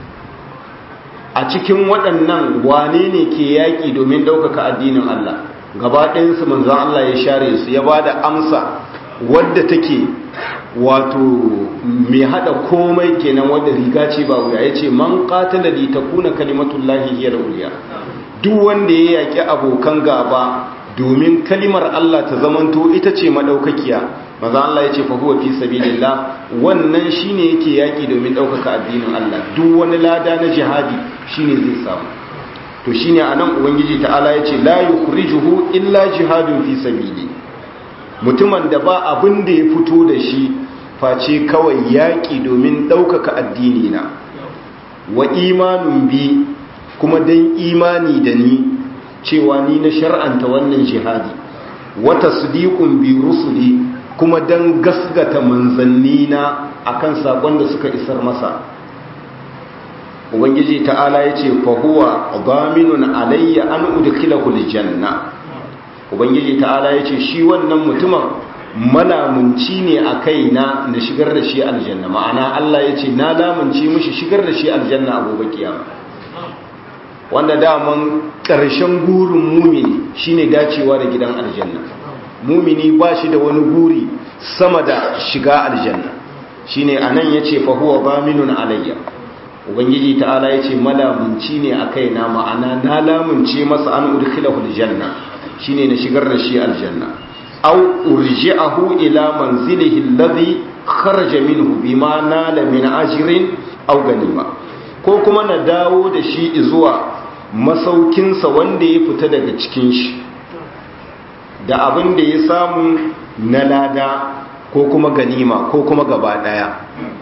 a cikin waɗannan wane ne ke yaƙi domin ɗaukaka addinin Allah gaba ɗayansu manzan Allah ya share su ya ba da amsa wadda take wato mai hada komai kenan wadda riga ce ba wuya ya ce man qatala li takuna kalimatullahi hiya al-ulya duk wanda ya yaki abokan gaba domin kalimar Allah ta zamanto ita ce madaukakiya maza Allah ya ce fa huwa fi sabilillah wannan shine yake yaki domin daukaka addinin Allah duk wani lada na jihadi shine zai samu to shine anan ubangiji ta'ala ya ce la yukhrijuhu illa jihadun fi sabili mutumin da ba abin da ya fito da shi face kawai yaƙi domin ɗaukaka addini na wa imanun bi kuma don imani da ni cewa ni na shar'anta wannan jihadi wata sudiƙun bi rusuli kuma don gasgata manzanni na akan saƙon da suka isar masa ubangiji ta'ala ya ce fahuwa zaminun alayya an udkhilahu aljanna ubangiji ta'ala ya ce shi wannan mutumin malamunci ne a kaina na shigar da shi aljanna ma'ana Allah ya ce na lamunci mishi shigar da shi aljanna a gobe kiyama wanda daman ƙarshen gurin mumini shine dacewa da gidan aljanna mumini ba shi da wani guri sama da shiga aljanna shine anan yace fa huwa baminun alayya ubangiji ta'ala yace malamunci ne a kaina ma'ana na lamunce masa an udkhilahu aljanna shine na shigar da shi aljanna aw urji'ahu ila manzilihi alladhi kharaja minhu bima nala min ajrin aw ganima ko kuma na dawo da shi zuwa masaukinsa wanda ya fita daga cikin shi da abin da ya samu na lada ko kuma ganima ko kuma gaba daya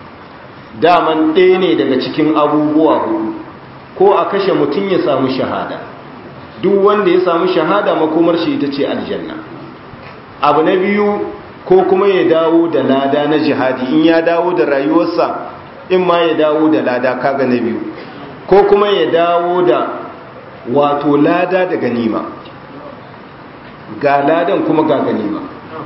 daman ɗaya ne daga cikin abubuwa hudu ko a kashe mutum ya samu shahada duk wanda ya samu shahada makomar shi ita ce aljanna abu na biyu ko kuma ya dawo da lada na jihadi in ya dawo da rayuwarsa in ma ya dawo da lada kaga na biyu ko kuma ya dawo da wato lada da ganima ga ladan kuma ga ganima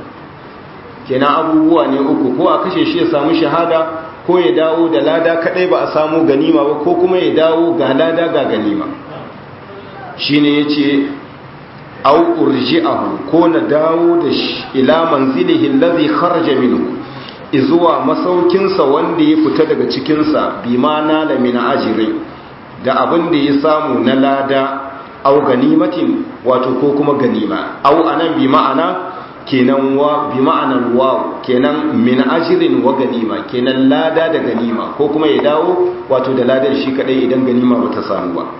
kenan abubuwa ne uku ko a kashe shi ya samu shahada ko ya dawo da lada kadai ba a samu ganima ba ko kuma ya dawo ga lada ga ganima shine yace au urji'ahu ko na dawo da shi ila manzilihi allazi kharaja minhu izuwa masaukinsa wanda ya fita daga cikinsa bima nala min ajri da abin da ya samu na lada au ganimatin wato ko kuma ganima au anan bi ma'ana kenan wa bi ma'anar wa kenan min ajrin wa ganima kenan lada da ganima ko kuma ya dawo wato da ladar shi kadai idan ganima ba ta samu ba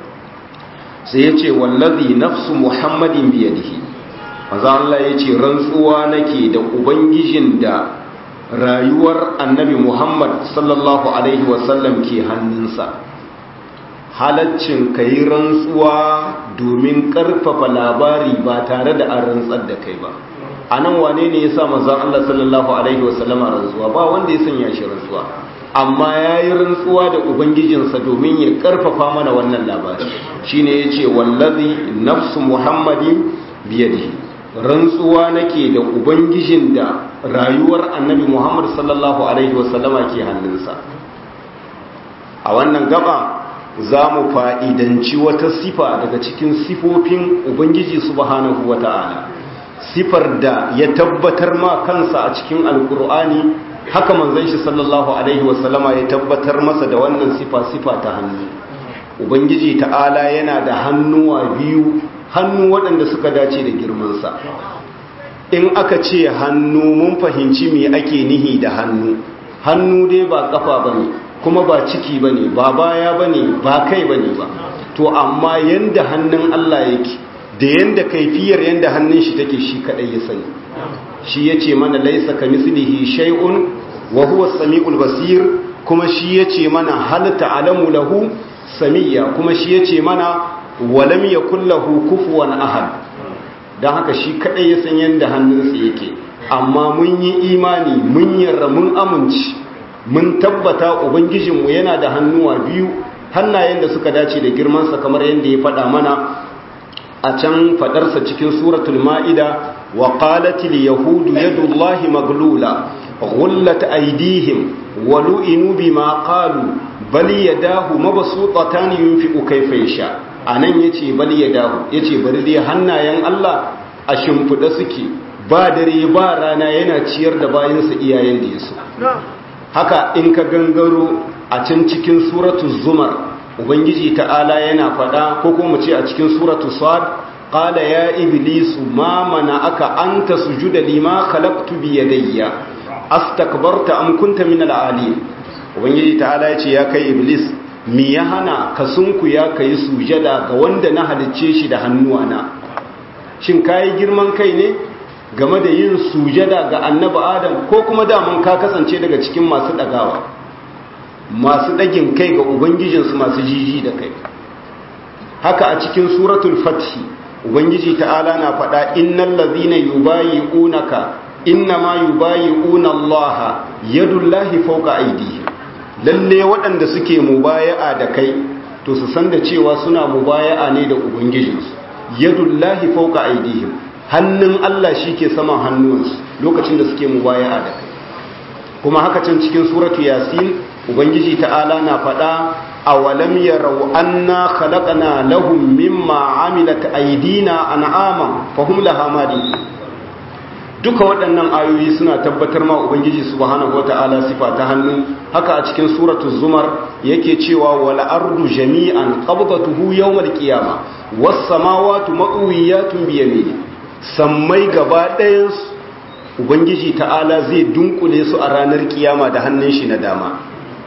sai yace wallazi nafsu muhammadin biyadihi manzo Allah yace rantsuwa nake da ubangijin da rayuwar annabi Muhammad sallallahu alaihi wasallam ke hannunsa halaccin ka yi rantsuwa domin karfafa labari ba tare da an rantsar da kai ba a nan wane ne ya sa mazan Allah sallallahu Alaihi wasallama rantsuwa ba wanda ya sanya shi rantsuwa amma ya yi rantsuwa da ubangijinsa domin ya karfafa mana wannan labari shi ne ya ce wallazi nafsu muhammadin biyadihi rantsuwa nake da ubangijin da rayuwar annabi muhammad sallallahu alaihi wasallama ke hannunsa a wannan gaba za mu fa'idanci wata sifa daga cikin sifofin ubangiji subhanahu wa ta'ala sifar da ya tabbatar ma kansa a cikin alkur'ani haka manzon shi sallallahu alaihi wasallama ya tabbatar masa da wannan sifa sifa ta hannu ubangiji ta'ala yana da hannuwa biyu hannu waɗanda suka dace da girmansa in aka ce hannu mun fahimci me ake nihi da hannu hannu dai ba kafa bane kuma ba ciki bane ba baya bane ba kai bane ba to amma yanda hannun Allah yake da yanda kaifiyar yanda hannun shi take shi kadai ya sani shi yace mana laisa kamislihi shay'un wa huwa samiul basir kuma shi yace mana hal ta'lamu lahu samiyya kuma shi yace mana walam yakul lahu kufuwan ahad dan haka shi kadai ya san yanda hannunsa yake amma mun yi imani mun yarda mun amince mun tabbata ubangijinmu yana da hannuwa biyu hannayen da suka dace da girmansa kamar yadda ya faɗa mana a can faɗarsa cikin suratul ma'ida wa qalatil yahudu yadullahi maglula ghullat aydihim wa lu'inu bima qalu bal yadahu mabsuutatan yunfiqu kayfa yasha anan yace bal yadahu yace bari dai hannayen Allah a shimfida suke ba dare ba rana yana ciyar da bayansa iyayen da yaso haka in ka gangaro a can cikin suratu zumar ubangiji ta'ala yana faɗa ko kuma ce a cikin suratu sad qala ya iblisu ma aka anta sujuda lima khalaqtu bi yadayya astakbarta am kunta min al-ali ubangiji ta'ala ya ce ya kai iblis mi ya hana ka sunku ya kai sujada ga wanda na halicce shi da hannuwana shin kai girman kai ne game da yin sujada ga annabi adam ko kuma daman ka kasance daga cikin masu dagawa masu dagin kai ga ubangijinsu masu jiji da kai haka a cikin suratul fathi ubangiji ta'ala na faɗa innal ladhina yubayi'unaka innama yubayi'una Allah yadullahi fawqa aydihim lalle waɗanda suke mubaya'a da kai to su san da cewa suna mubaya'a ne da ubangijinsu yadullahi fawqa aydihim hannun Allah shi ke saman hannuwansu lokacin da suke mubaya'a da kai kuma haka can cikin suratu yasin ubangiji ta'ala na faɗa awalam yarau anna khalaqna lahum mimma amilat aydina an'aman fahum laha mali duka waɗannan ayoyi suna tabbatar ma ubangiji subhanahu wata'ala sifa ta hannu haka a cikin suratu zumar yake cewa wal ardu jami'an qabdatuhu yawmal qiyamah was samawati matwiyatun bi yamini sammai gaba ɗayansu ubangiji ta'ala zai dunkule su a ranar kiyama da hannun shi na dama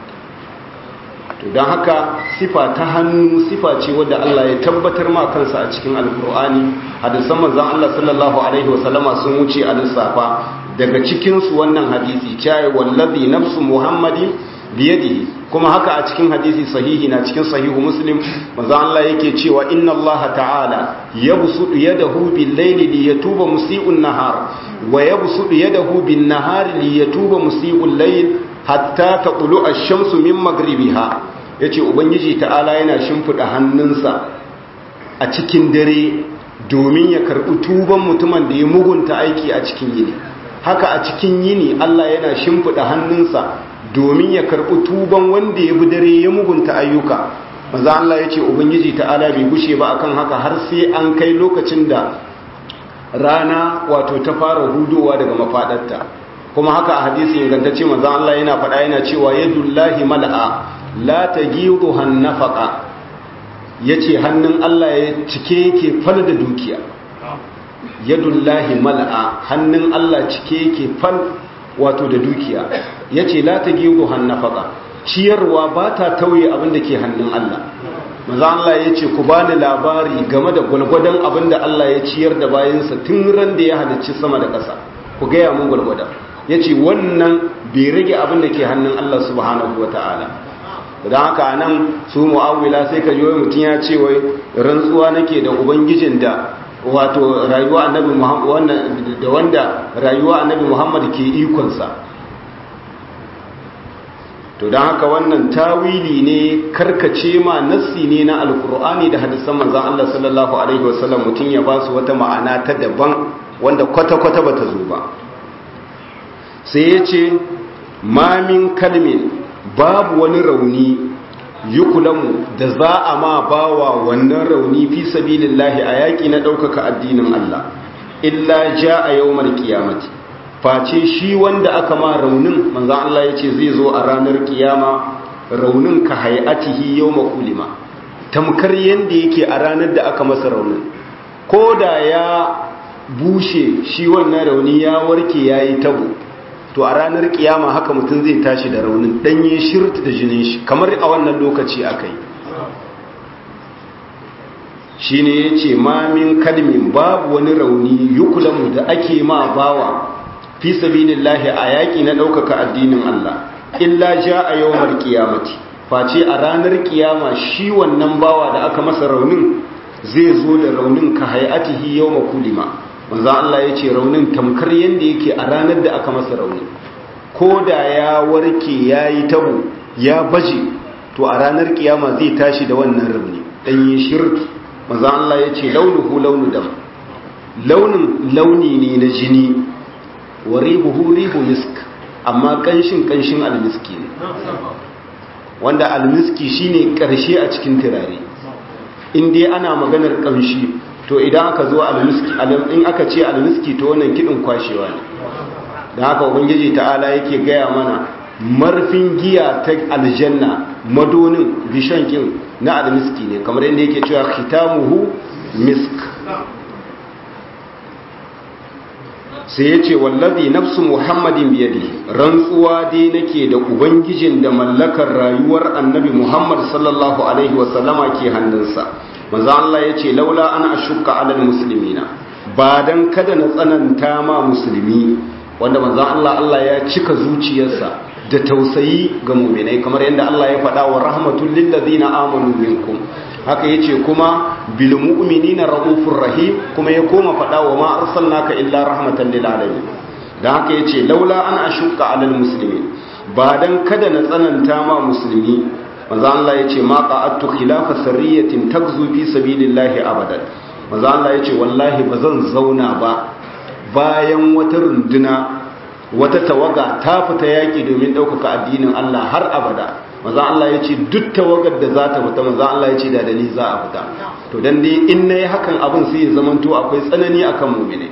to don haka sifa ta hannu sifa ce wadda Allah ya tabbatar ma kansa a cikin alkur'ani hadisan manzon Allah sallallahu alaihi wasallama sun wuce a lissafa daga cikin su wannan hadisi cewa wallazi nafsu muhammadin biyadihi kuma haka a cikin hadisi sahihi na cikin sahihu muslim manzon Allah yake cewa inna Allah ta'ala yabsutu yadahu bil layli li yatuba musii'un nahar wa yabsutu yadahu bin nahari li yatuba musii'ul layl hatta taqulu ash-shamsu min maghribiha yace ubangiji ta'ala yana shimfida hannunsa a cikin dare domin ya karbi tuban mutumin da ya mugunta aiki a cikin yini haka a cikin yini Allah yana shimfida hannunsa domin ya karbi tuban wanda ya bi dare ya mugunta ayyuka maza Allah yace ubangiji ta'ala bai gushe ba akan haka har sai an kai lokacin da rana wato ta fara hudowa daga mafadarta kuma haka a hadisi ingantacce manzon Allah yana faɗa yana cewa yadullahi mal'a la tagidu hannafaqa yace hannun Allah ya cike yake fal da dukiya yadullahi mal'a hannun Allah cike yake fal wato da dukiya yace la tagidu hannafaqa ciyarwa ba ta tauye abin da ke hannun Allah manzon Allah yace ku bani labari game da gwalgwadon abin da Allah ya ciyar da bayansa tun ran da ya halicci sama da ƙasa ku gaya mun gwalgwadon ya ce wannan bai rage abin da ke hannun Allah subhanahu wa ta'ala don haka nan su mu'awila sai ka yi mutum ya ce wai rantsuwa nake da ubangijin da wato rayuwa annabi muhammad da wanda rayuwa annabi muhammad ke ikonsa to don haka wannan tawili ne karkace ma nassi ne na alkur'ani da hadisan manzan Allah sallallahu alaihi wasallam mutum ya ba su wata ma'ana ta daban wanda kwata-kwata ba ta zo ba sai ya ce mamin kalmin babu wani rauni yukulamu da za a ma bawa wannan rauni fi sabilillahi a yaƙi na ɗaukaka addinin Allah illa ja a yau kiyamati face shi wanda aka ma raunin manzan Allah ya ce zai zo a ranar kiyama raunin ka hayatihi yau makulima tamkar yadda yake a ranar da aka masa raunin ko da ya bushe shi wannan rauni ya warke ya yi tabo to a ranar kiyama haka mutum zai tashi da raunin danye shirt da jinin shi kamar a wannan lokaci aka yi shi ne ya ce mamin kalmin babu wani rauni yukulamu da ake ma bawa fi sabilillahi a yaƙi na ɗaukaka addinin Allah illa ja a yawmar qiyamati face a ranar kiyama shi wannan bawa da aka masa raunin zai zo da raunin ka hayatihi yawma kulima manzo Allah ya ce raunin tamkar yanda yake a ranar da aka masa raunin ko da ya warke yayi tabo ya baje to a ranar kiyama zai tashi da wannan rauni dan yi shirki manzo Allah ya ce launuhu launu dam launin launi ne na jini wa ribuhu ribu misk amma kanshin kanshin almiski ne wanda almiski shine karshe a cikin turare in dai ana maganar kamshi to idan aka zo almiski in aka ce almiski to wannan kidin kwashewa ne da haka ubangiji ta'ala yake gaya mana marfin giya ta aljanna madonin bishankin na almiski ne kamar yadda yake cewa khitamuhu misk sai ya ce wallazi nafsu muhammadin biyadi rantsuwa dai nake da ubangijin da mallakar rayuwar annabi muhammad sallallahu alaihi wasallama ke hannunsa maza Allah ya ce laula an ashukka alal musulmina ba dan kada na tsananta ma musulmi wanda maza Allah Allah ya cika zuciyarsa da tausayi ga muminai kamar yadda Allah ya faɗa wa rahmatul lil ladina amanu minkum haka yace kuma bil mu'minina raufur rahim kuma ya koma faɗa wa ma arsalnaka illa rahmatan lil alamin dan haka yace laula an ashukka alal muslimin ba dan kada na tsananta ma musulmi manzo Allah yace ma qa'attu khilafa sarriyatin tagzu fi sabilillahi abadan manzo Allah yace wallahi bazan zauna ba bayan wata runduna wata tawaga ta fita yaƙi domin ɗaukaka addinin Allah har abada maza Allah ya ce duk tawagar da za ta fita maza Allah ya ce da dali za a fita to dan dai in na yi hakan abin sai ya zamanto akwai tsanani akan mumine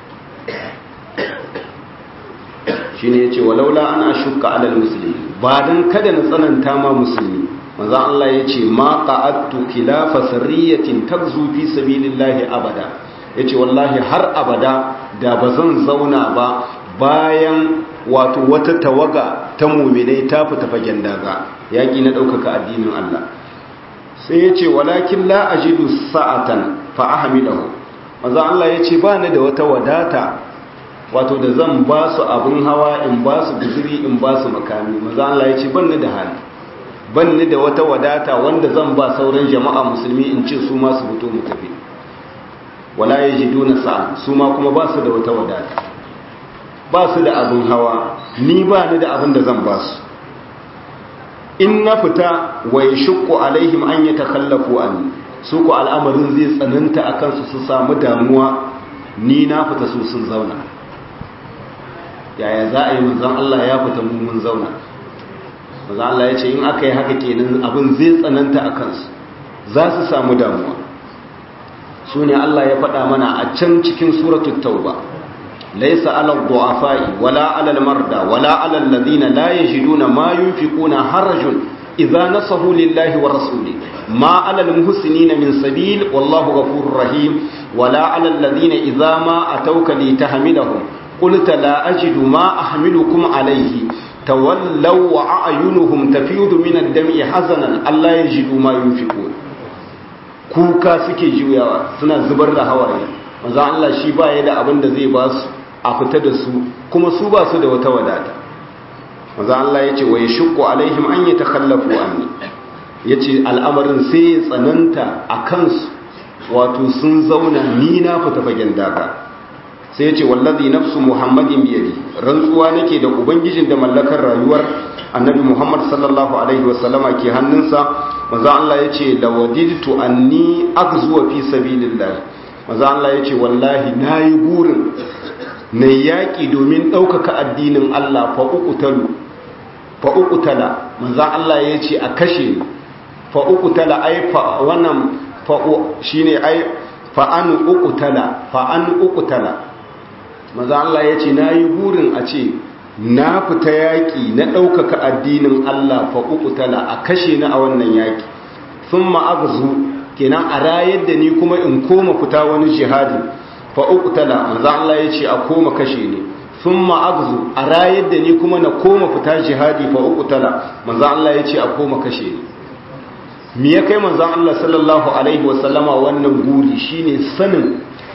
shi ne ya ce walaula ana shuka alal musulmi ba don kada na tsananta ma musulmi maza Allah ya ce ma qa'attu khilafa sarriyatin tagzu fi sabilillahi abada yace wallahi har abada da bazan zauna ba bayan wato wata tawaga ta muminai ta fita fagen daga yaƙi na ɗaukaka addinin Allah sai ya ce walakin la ajidu sa'atan fa ahmidahu maza Allah ya ce ba ni da wata wadata wato da zan ba su abin hawa in ba su guzuri in ba su makami maza Allah ya ce ban ni da hali ban ni da wata wadata wanda zan ba sauran jama'a musulmi in ce su ma su fito mu tafi wala yajiduna sa'a su ma kuma ba su da wata wadata ba su da abin hawa ni ba ni da abin da zan ba su in na fita wa ya shukku alaihim an yi takallafu an su ku al'amarin zai tsananta a kansu su samu damuwa ni na fita su sun zauna yaya za a yi manzan Allah ya fita mun zauna manzan Allah ya ce in aka yi haka kenan abin zai tsananta a kansu za su samu damuwa su ne Allah ya faɗa mana a can cikin suratul tauba ليس على الضعفاء ولا على المرضى ولا على الذين لا يجدون ما ينفقون حرج إذا نصحوا لله ورسوله ما على المحسنين من سبيل والله غفور رحيم ولا على الذين إذا ما أتوك لتحملهم قلت لا أجد ما أحملكم عليه تولوا وأعينهم تفيض من الدمع حزنا ألا يجدوا ما ينفقون kuka suke juyawa suna zubar da hawaye manzo Allah shi ba ya da abin da zai ba su a fita da su kuma su ba su da wata wadata manzo Allah ya ce wa yashqu alaihim an yatakhallafu anni yace al'amarin sai ya tsananta a kansu wato sun zauna ni na fita fagen daga sai ya ce wallazi nafsu muhammadin biyadi rantsuwa nake da ubangijin da mallakar rayuwar annabi muhammad sallallahu alaihi wasallama ke hannunsa manzo Allah ya ce lawadidtu anni aghzuwa fi sabilillah manzo Allah ya ce wallahi nayi burin na yaƙi domin ɗaukaka addinin Allah fa'uƙutalu fa'uƙutala manzan Allah ya ce a kashe fa'uƙutala ai wannan fa'u shi ne ai fa'an uƙutala fa'an uƙutala manzan Allah ya ce na yi burin a ce na fita yaƙi na ɗaukaka addinin Allah fa'uƙutala a kashe na a wannan yaƙi sun ma'agzu kenan a rayar da ni kuma in koma fita wani jihadi fa'uƙutala manzan Allah ya ce a koma kashe ne sun ma'agzu a rayar da ni kuma na koma fita jihadi fa'uƙutala manzan Allah ya ce a koma kashe ne mi ya kai manzan Allah sallallahu Alaihi wasallama wannan guri shine sanin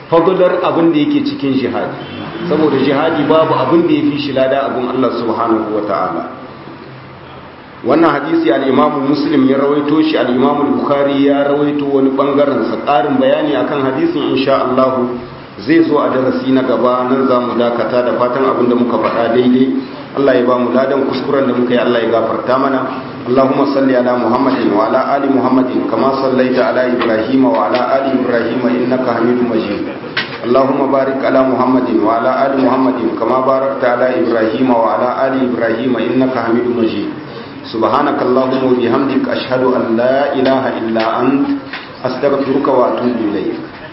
fadlar abin da yake cikin jihadi saboda jihadi babu abin da ya fi shi lada abin Allah subhanahu wa ta'ala wannan hadisi al'imamu muslim ya rawaito shi al'imamu bukhari ya rawaito wani bangaren sa ƙarin bayani akan hadisin insha Allah zai zo a darasi na gaba nan za mu dakata da fatan abin da muka faɗa daidai Allah ya ba mu ladan kuskuren da muka yi Allah ya gafarta mana Allahumma salli ala Muhammadin wa ala ali Muhammadin kama sallaita ala Ibrahim wa ala ali Ibrahim innaka Hamidum Majid Allahumma barik ala Muhammadin wa ala ali Muhammadin kama barakta ala Ibrahim wa ala ali Ibrahim innaka Hamidum Majid سبحانك اللهم وبحمدك أشهد أن لا إله إلا أنت أستغفرك وأتوب إليك